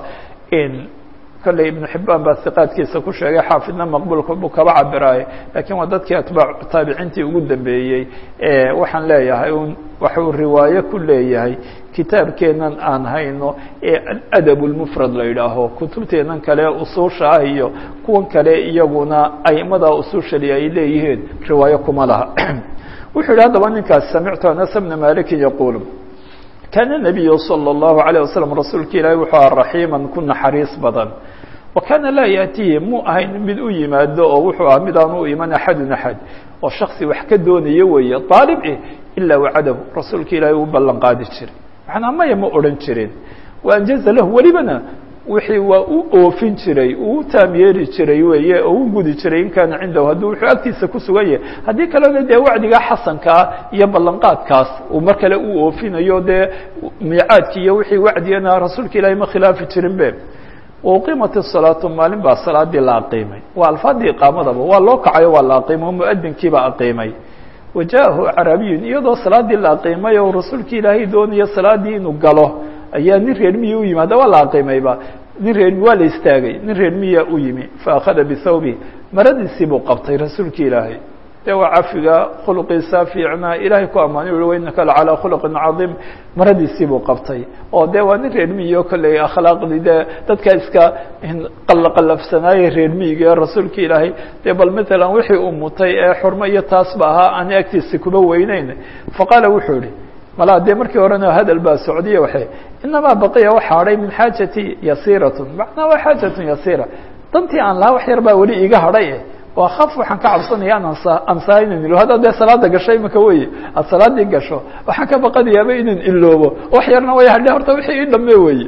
kolley ibnu xibaan baa hiqaadkiisa ku sheegay xaafidna maqbuulka buu kaba cabiraaye lakiin waa dadkii atbaac taabiciintii ugu dambeeyey waxaan leeyahay un waxuu riwaayo ku leeyahay kitaabkeenan aan hayno ee aladab lmufrad la yidhaaho kutubteenan kale usuusha ah iyo kuwan kale iyaguna aimada usuushali ay leeyihiin riwaayo kuma laha wuxuu yihi haddaba ninkaas samictu anas bna maliki yaquul kaana nabiyu salى اllahu عalيه waslm rasuulka ilaahi wuxuu aha raxiima ku naxariis badan wa kaana laa yaatihi mu ahayn mid u yimaado oo wuxuu aha mid aan u iman axadun axad oo shaksi wax ka doonayo weeye aalib eh ilaa wacadahu rasuulka ilaahi u ballan qaadi jiray manaa maya ma odhan jirin waanjaza lahu welibana wixii waa u oofin jiray uu taam yeeri jiray weeye oo u gudi jiray in kaana cindahu hadduu wuxuu agtiisa ku sugan yahay haddii kalena dee wacdigaa xasankaa iyo ballanqaadkaas uu mar kale u oofinayo dee miicaadki iyo wixii wacdigana rasuulka ilaahay ma khilaafi jirin be wauqimat الsalaatu maalin baa salaadii la aqiimay waa alfaadii iqaamadaba waa loo kacayo waa la aqiimay o muadinkiibaa aqiimay wajaahu carabiyun iyadoo salaadii la aqiimay oo rasuulka ilaahay doonayo salaadii inuu galo ayaa nin reer miya u yimi hadda waa la aqiimayba nin reer waa la istaagay nin reer miya u yimi faأkhada bihawbi maradiisii buu qabtay rasuulki ilaahay de waa cafiga khulqiisa fiicnaa ilahay ku ammaanay ui wainaka lacalىa khulqin cadiim maradiisii buu qabtay oo de waa nin reer miyo kolley akhlaaqdii de dadka iska qalaqalafsanaaye reer miyiga ee rasuulka ilaahay de bal matalan wixii uu mutay ee xurmo iyo taasba ahaa aan agtiisa kuba weyneyn faqaala wuxuu ihi malaa dee markii horena hadal baa socdiye waay inamaa baqiya waxa hadhay min xaajati yasiiratun macnaa waa xaajatun yasiira dantii aan lahaa wax yar baa weli iga hadhay waa kaf waxaan ka cabsanaya an ansaa inan ilo hadda dee salaada gasho imika weye aad salaadii gasho waxaan ka baqanayaaba inan iloobo wax yarna way hadhe horta wixii ii dhame weye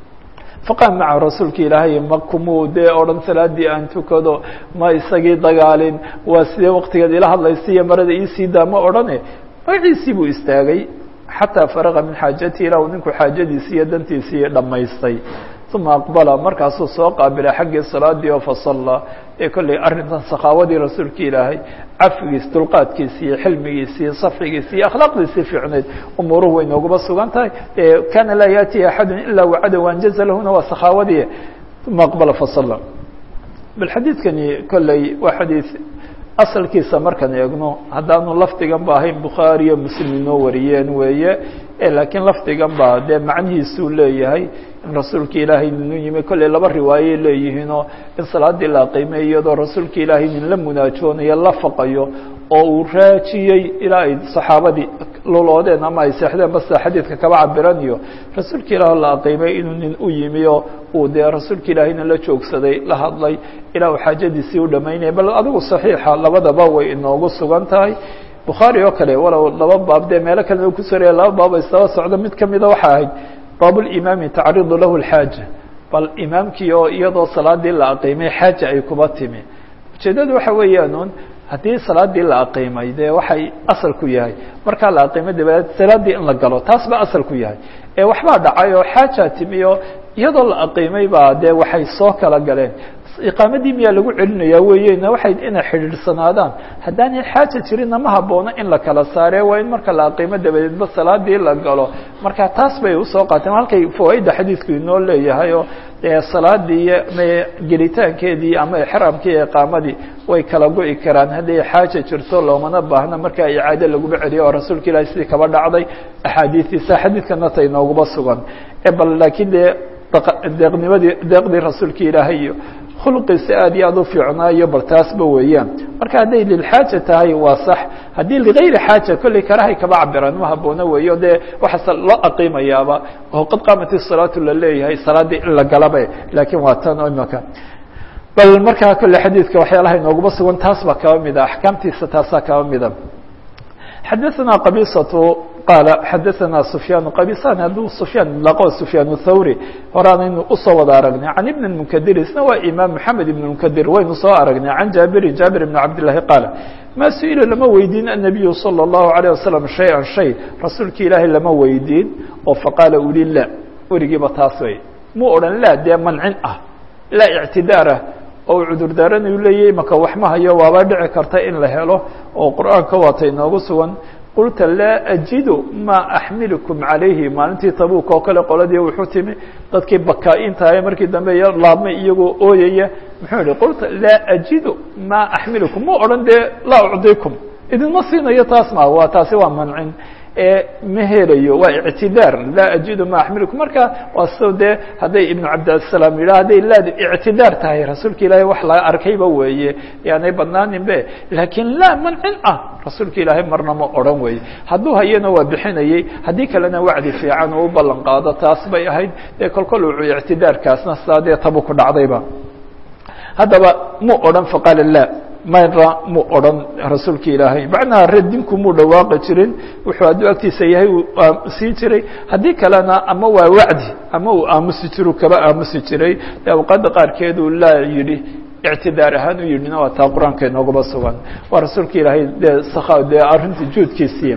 faqaam maca rasuulka ilaahay ma kumuu dee odhan salaadii aan tukado ma isagii dagaalin waa sidee waktigeed ila hadlaysa iyo marada iisii daa ma odhane magaciisii buu istaagay xataa faraqa min xaajatihi ilaa uu ninku xaajadiisii iyo dantiisii dhammaystay uma aqbala markaasuu soo qaabilay xaggii salaadii oo fasallaa ee kolley arrintan sakaawadii rasuulka ilaahay cafigiis dulqaadkiisi iyo xilmigiisi iyo safxigiisi iyo akhlaaqdiisii fiicneyd umuuruhu way nooguba sugan tahay kana laa yaatihi axadu ilaa wacada waanjaza lahuna waa sakaawadii uma aqbala fasalla bal xadiidkani kolley waa xadiid asalkiisa markaan eegno haddaanu lafdigan ba ahayn bukhaari iyo muslim inoo wariyeen weeye laakiin lafdigan ba dee macnihiisuu leeyahay in rasuulka ilaahay ninu yimi kolley laba riwaayey leeyihiinoo in salaadii la qiimay iyadoo rasuulka ilaahay nin la munaajoonayo la faqayo oo uu raajiyey ilaa ay saxaabadii luloodeen ama ay seexdeen basta xadiidka kaba cabiran iyo rasuulka ilaah la aqiimay inuu nin u yimi oo uu dee rasuulka ilaahayna la joogsaday la hadlay ilaa uu xaajadiisii u dhamaynaya bal adigu saxiixa labadaba way inoogu sugan tahay bukhaari oo kale walow laba baab dee meelo kalena ku soraya laba baab ay saba socdo mid kamida waxaa ahayd baabulimaami tacridu lahu lxaaja bal imaamkii oo iyadoo salaadii la aqiimay xaaja ay kuba timi ujeedadu waxa weeyaan haddii salaadii la aqiimay dee waxay asal ku yahay markaa la aqiimay dabadeed salaadii in la galo taas ba asal ku yahay ee waxbaa dhacay oo xaaja timi oo iyadoo la aqiimay baa dee waxay soo kala galeen iqaamadii miyaa lagu celinaya weeyena waxay inay xidhiidhsanaadaan haddaanay xaaja jirinna ma haboono in la kala saare waa in marka la aqiimo dabadeedba salaadii la galo marka taas bay usoo qaateen halkay fawaaida xadiidku inoo leeyahay oo dee salaadii iyo gelitaankeedii ama exraamkii iyo iqaamadii way kala go'i karaan hadday xaaja jirto loomana baahna markaa icaado laguba celiyo oo rasuulka ilahi sidii kaba dhacday axaadiistiisa xadiidkana ta inooguba sugan bal laakiin dee deeqnimadii deeqdii rasuulka ilaahay iyo khulqiisa aad iyo aad u fiicnaayo bal taasba weeyaan marka hadday lilxaaja tahay waa sax haddii ligayri xaaja kolley karahay kaba cabiraan ma haboono weeyo dee waxaase loo aqiimayaaba oo qad qaamat isalaatu la leeyahay salaaddii in la galaba laakiin waa tan imaka bal markaa kolle xadiidka waxyaalaha inooguma sugan taas baa kaba mida axkaamtiisa taasaa kaba mida xadaثna qabisatu qaala xadaثna sufyaan qabisan hadduu sufyaan laqo sufyaan thawri horaanaynu usoo wada aragnay can ibn munkadir isna waa imaam maxamed ibn munkadir waynu soo aragnay can jaabiri jaabir ibn cabdillahi qaala ma su-ila lama weydiin annabiyu salى اllahu عalيه wasalam shay-an shay rasuulki ilaahay lama weydiin oo faqaala uli la werigiiba taas way mu odhan laa dee mancin ah laa ictidaarah oo cudurdaaranayu leeyahy maka wax ma hayo waaba dhici karta in la helo oo qur'aanka waata inoogu sugan qulta laa ajidu maa axmilukum calayhi maalintii tabuuk oo kale qoladii wuxuu timi dadkii bakaa-intahay markii dambe laabmay iyagoo ooyaya muxuu yihi qulta laa ajidu maa axmilukum ma odhan dee laa ucdikum idinma siinayo taas ma waa taasi waa mancin ma helayo waa ictidaar laa ajidu ma axmilukum marka waa so dee hadday ibnu cabdisalaam yidhah hadday laadu ictidaar tahay rasuulka ilaahay wax laga arkayba weeye yaanay badnaanin be laakiin laa mancin ah rasuulka ilaahay marna ma odhan weeye hadduu hayana waa bixinayey haddii kalena wacdi fiican uu u ballan qaado taas bay ahayd dee kolkol uu ictidaarkaasna sidaa dee tabu ku dhacdayba haddaba mu odhan faqaala laa mayra mu odhan rasuulka ilaahay macnaha radinku muu dhawaaqi jirin wuxuu hadduu agtiisa yahay uu siin jiray haddii kalena ama waa wacdi ama uu aamusi jiru kaba aamusi jiray de awqaadda qaarkeedu laa yidhi ictidaar ahaan u yidhina waa taa qur-aanka inoogaba sugan waa rasuulka ilaahay dee sakha dee arrintii juudkiisii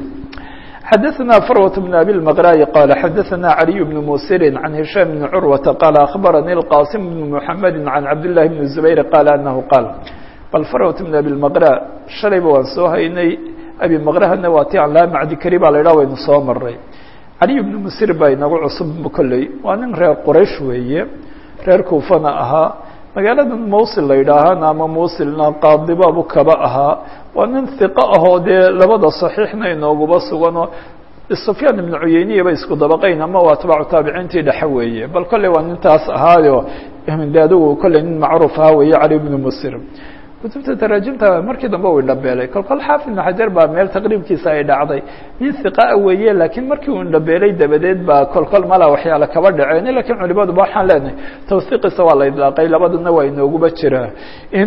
xadaثna frwة بن abي المqrاي qال xadaثna عalي بن msir عan هiشhام بن curوة qال أخbarnي الqاsم بن محamد عan cabd للhi بن زbayr qال أنه qاl bal farwat bn abilmaqra shalayba waan soo haynay abimaqrahana waa ti aan laa macdi kari baa la idhaha waynu soo maray caliy bnu musir baa inagu cusub kolley waa nin reer quraysh weeye reer kuufana ahaa magaalada mawsil la yidhaahana ama mawsilna qaadibaabu kaba ahaa waa nin hiqo ahoo dee labada saxiixna inooguba suganoo sufyaan ibnu cuyeyniya ba isku dabaqayn ama waa atbaacu taabiciintii dhexe weeye bal kolley waa nintaas ahaayo de adigu kolley nin macruuf ahaa weeye cali bnu musir kutubta taraajimta markii dambe u indhabeelay kolkol xaafid ibnu xajar baa meel taqriibkiisa ay dhacday nin hiqaa weeye laakiin markii uu indhabeelay dabadeed baa kolkol mala waxyaala kaba dhaceen lakiin culimaduba waxaan leenahay tawhiiqiisa waa la idlaaqay labadana waa inooguba jiraa in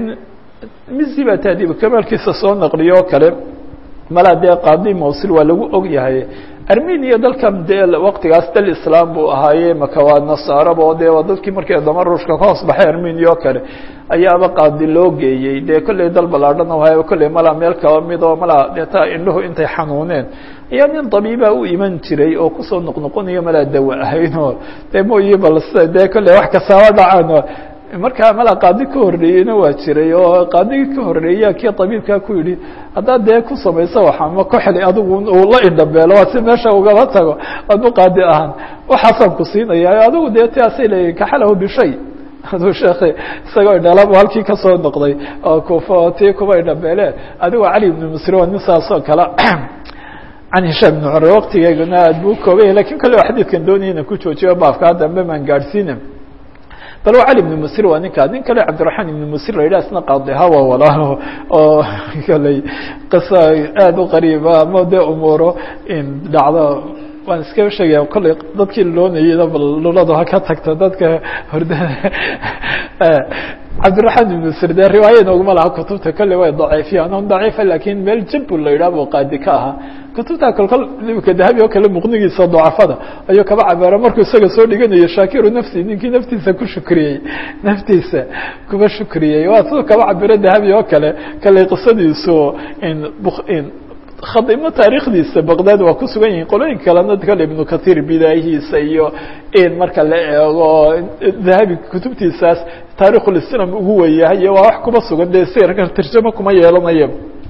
misi baa taadiib kamaalkiisa soo naqliyo o kale malaa dee qaadi mawsil waa lagu og yahay armenia dalkan dee waktigaas dal islaam buu ahaaye maka waa nasaaraba dee waa dadkii markii dama ruushka ka hoos baxay armenia oo kale ayaaba qaadi loo geeyey dee kolley dal ballaadhana wahay kolley malaa meel kaba mid oo malaa dee taa indhuhu intay xanuuneen ayaa nin dabiibaa u iman jiray oo kusoo noqnoqonayo malaa dawa ahaynoo dee mooyi bal dee kolley wax kastaaba dhacaan markaa malaa qaadi ka horreeyeyna waa jiray oo qaadigii ka horreeya kii tabiibkaa ku yidhi haddaad dee ku samayso waxa ma ku xili adigu uu la indhabeelo waa si meesha ugaba tago adu qaadi ahaan waxaasaan ku siinaya adigu dee taasay leeyihin kaxalahu bishay aduu sheekhi isagoo idhalab halkii kasoo noqday oo kufa oo tii kuba idhabeele adigoo cali ibnu musri waa nin saasoo kale can hishaam ibnu cumar waktigeeguna aad buu koobay lakin kale oo xadiidkan doonaya inan ku joojiyo baafkaa dambe maan gaadhsiina bal waa cali ibnu musir waa ninkaa nin kale cabdiraxmaan ibnu musir la yidhah isna qaadiha waa walaalo oo kaley qisa aada u qariiba ama dee umuuro dhacdo waan iskaba sheegaya kolley dadkii loonayeyna bal luladu ha ka tagto dadka hordada cabdiraxmaan ibnu musir dee riwaaya nooguma laha kutubta kolley way daciifiyaan on daciifa lakin meel jabul la yidhah buu qaadi ka ahaa kutubta kolkol imika dahabi oo kale muqnigiisa dacafada ayuu kaba cabeera markuu isaga soo dhiganayo shaakiru nafsi ninkii naftiisa ku shukriyey naftiisa kuba shukriyey waa siduu kaba cabiro dahabi oo kale kale qisadiisu khadimo taarikhdiisa baqdad waa ku sugan yihiin qolooyinka kalena kale ibnu kathir bidaayihiisa iyo marka la eego dahabi kutubtiisaas taarikhulislam ugu weyahay iyo waa wax kuba sugan dee sirka tarjamo kuma yeelanayo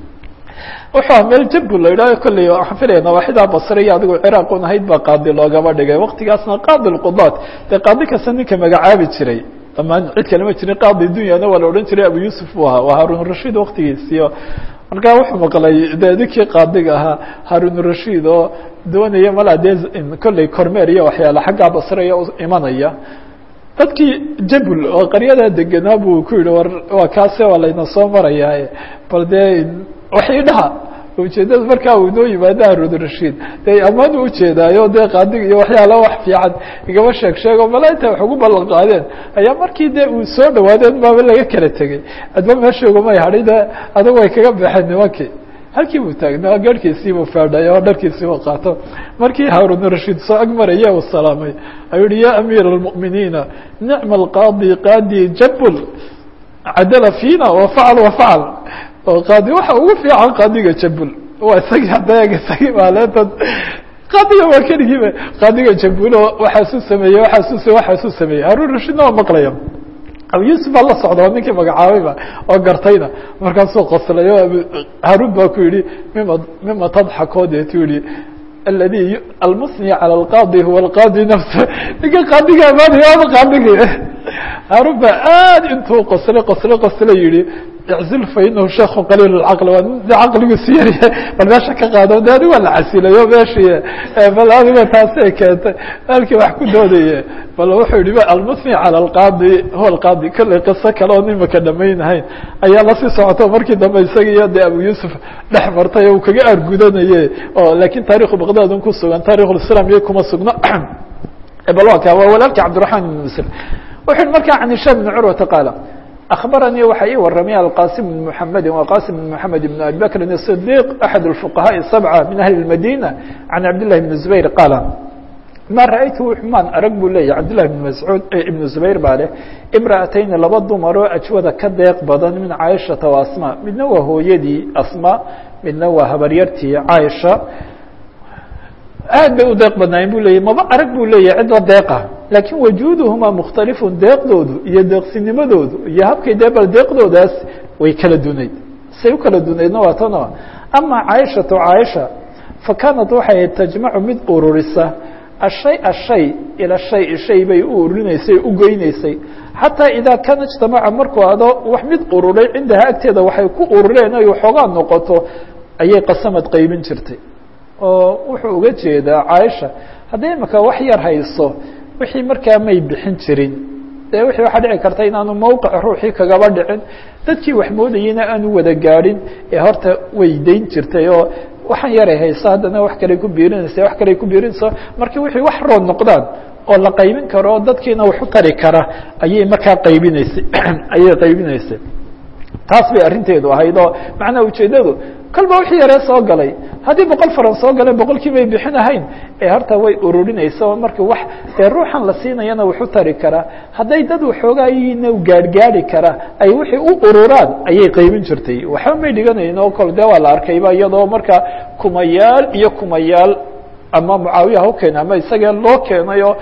wuxuu ah meel jabu la yidhahyo kolley waxaan filaya nawaaxidaa basre iyo adigu ciraaq un ahayd baa qaadi loogaba dhigay waktigaasna qaadi lqudaat dee qaadi kasta ninka magacaabi jiray dhamaan cid kale ma jirin qaadi dunyana waa la odhan jiray abu yuusuf buu ahaa waa haarun rashiid waktigiisiyo markaa wuxuu maqlay de ninkii qaadiga ahaa haarun rashiid oo doonaya mala dee kolley kormeer iyo waxyaale xaggaa basreya imanaya dadkii jabul oo qaryadaa degenaa buu ku yihi war waa kaase waa layna soo marayaa bal dee waxay dhaha ujeedada markaa uu inoo yimaado harun rashiid de amaan u ujeedaayo dee qaadiga iyo waxyaala wax fiican igama sheeg sheego mala inta wax ugu ballan qaadeen ayaa markii dee uu soo dhawaadeen baaba laga kala tegey adba meeshoogumay hadhay de adag way kaga baxeen nimankii halkii buu taagnaa garhkiisiibuu faadhay oo dharkiisiibuu qaato markii haarun rashiid soo ag maraya uu salaamay ayuu yihi ya amiir اlmu'miniina nicma alqaadi qaadi jabul cadala fiina wafacal wafacal oo qaadi waxa ugu fiican qaadiga jabul waa isagii hadda isagii maaleentad qaadiga waa keligiiba qaadiga jabulo waxaasu sameeyey waxaasu waxaasu sameeyey haarun rashiidna waa maqlaya abu yuusuf baa la socda oo ninkii magacaabayba oo gartayna markaasuu qoslay o haarun baa ku yihi mima mima tadxakoo deetu yihi aladi almusni calى اlqaadi huwa اlqaadi nafsa ninka qaadiga amaanaya ama qaadigi haarun baa aad intuu qoslay qoslay qoslay yihi iczil fa inahu sheekhu qaliil اcaql waa de caqligiisu yaryahay bal meesha ka qaado de adig waa la casilayo meeshii bal adiga taasay keentay halkii wax ku doodaye bal wuxuu yihi almusni calى اlqaadi huwa اlqaadi kolley qiso kale oo nimaka dhamaynahayn ayaa lasii socoto markii dambe isaga iyo de abu yuusuf dhex martay uu kaga argudanaye oo lakin taarikhu baqdad un ku sugan taarikhulislam iyo kuma sugno bal waa ka waa walaalki cabdiraحman ibn muslim wuxu yihi marka can hishaam ibn curwata qaala أخبرني waxa ii waramay القاسم بن محمد وقاسم بن محمد بن أبي بكر الصديق أحد الفقهاء السبعة من أهل المدينة عن عبد الله بن زبير قال ما رأيت maan arg bu leya عبد لله بن مسعوud بن زبير baa leh امرأتين laba dumaroo أجwada ka deeq badan min cاaشhaةa وأسmا midna waa hooyadii أسmا midna waa habaryartii cاaشha aad bay u deeq badnaayen bu leeyay maba arag bu leeyahy cidla deeqa lakin wajuuduhumaa mukhtalifun deeqdoodu iyo deeqsinimadoodu iyo habkay dee bal deeqdoodaas way kala dunayd say u kala dunaydna waa tano ama caaishatu caaisha fa kaanat waxay ahayd tajmacu mid ururisa ashay ashay ila shay shay bay u ururinaysay u goynaysay xataa idaa kaana ijtamaca markuu ado wax mid ururay cindaha agteeda waxay ku urureen ay waxoogaa noqoto ayay qasamad qaybin jirtay oo wuxuu uga jeedaa caaisha hadday imaka wax yar hayso wixii markaa may bixin jirin dee wixii waxaa dhici karta inaanu mowqic ruuxii kagaba dhicin dadkii wax moodayeyna aanu wada gaadhin ee horta way dayn jirtay oo waxaan yaray hayso haddana wax kaley ku biirinaysa wax kaley ku biirinaysa markii wixii wax rood noqdaan oo la qaybin karo oo dadkiina wax u tari kara ayay markaa qaybinaysay ayay qaybinaysay taas bay arrinteedu ahayd oo macnaa ujeeddadu kolba wixii yaree soo galay haddii boqol faran soo galeen boqolkii bay bixin ahayn ee horta way ururinaysa oo marka wax ee ruuxan la siinayana waxu tari karaa hadday dad waxoogaayina gaadhgaadi kara ay wixii u ururaan ayay qaybin jirtay waxba may dhiganayn oo kole dee waa la arkayba iyadoo marka kumayaal iyo kumayaal ama mucaawiya ha u keenay ama isagee loo keenay oo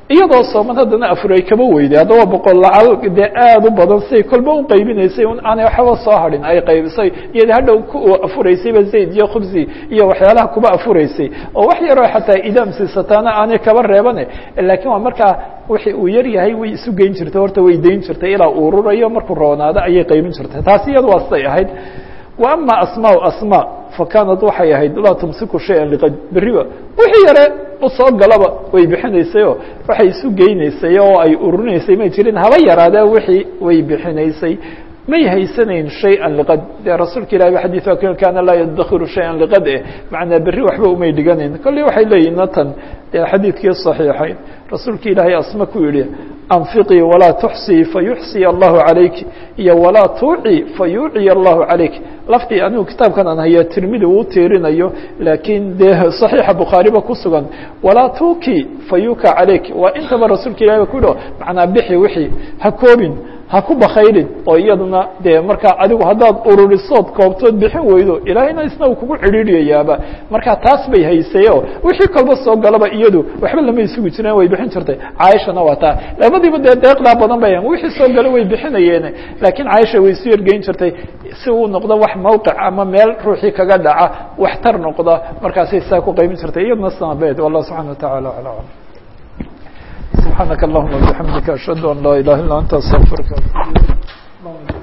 iyadoo sooman haddana afur ay kaba weyday haddaba boqol lacal dee aada u badan siay kolba u qaybinaysay aanay waxba soo hadhin ay qaybisay iyada hadhow ku afuraysayba zayd iyo khubsi iyo waxyaalaha kuba afuraysay oo wax yaroo xataa idaam siisataana aanay kaba reebane laakiin waa markaa wixii uu yar yahay way isu geyn jirtay horta way dayn jirtay ilaa uu ururayo markuu roonaado ayay qaybin jirtay taasi iyada waa siday ahayd wa ama asmaa asma fakaanad waxay ahayd laa tumsiku shaya liqad beriba wixii yare usoo galaba way bixinaysayoo waxay isu geynaysay oo ay ururinaysay may jirin haba yaraadee wixii way bixinaysay may haysanayn shayئa liqad dee rasuulka ilahi ba xadيث kaana laa yadakiru shayئa liqad eh macnaa berri waxba umay dhiganayn kolley waxay leeyihin natan dee xadiidkii صaxiixayn rasuulka ilaahay asma ku yihi anfiqii walaa tuxsii fayuxsiy allahu calayki iyo walaa tuuci fayuuciy allahu calayk laftii anigu kitaabkan aan haya tirmidi uu tiirinayo laakiin dee صaxiixa bukhaariba ku sugan walaa tuuki fayuka calayk waa intaba rasuulka ilahi ba ku yihi macnaa bixi wixii ha koobin ha ku bakayrin oo iyaduna dee markaa adigu haddaad ururisood koobtood bixin weydo ilaahayna isna uu kugu cidhiidriyayaaba markaa taas bay haysay oo wixii kolba soo galaba iyadu waxba lama isugu jireen way bixin jirtay caaishana waa taa labadiiba dee deeqdaa badan bay wixii soo gala way bixinayeene laakiin caaisha way isu yergeyn jirtay si uu noqdo wax mawqic ama meel ruuxii kaga dhaca waxtar noqda markaasay saa ku qaybin jirtay iyaduna sanabeed wallah subxana wa taعala ala alam سبحانك اللهم وبحمدك أشهد أن لا إله إلا أنت أستغفرك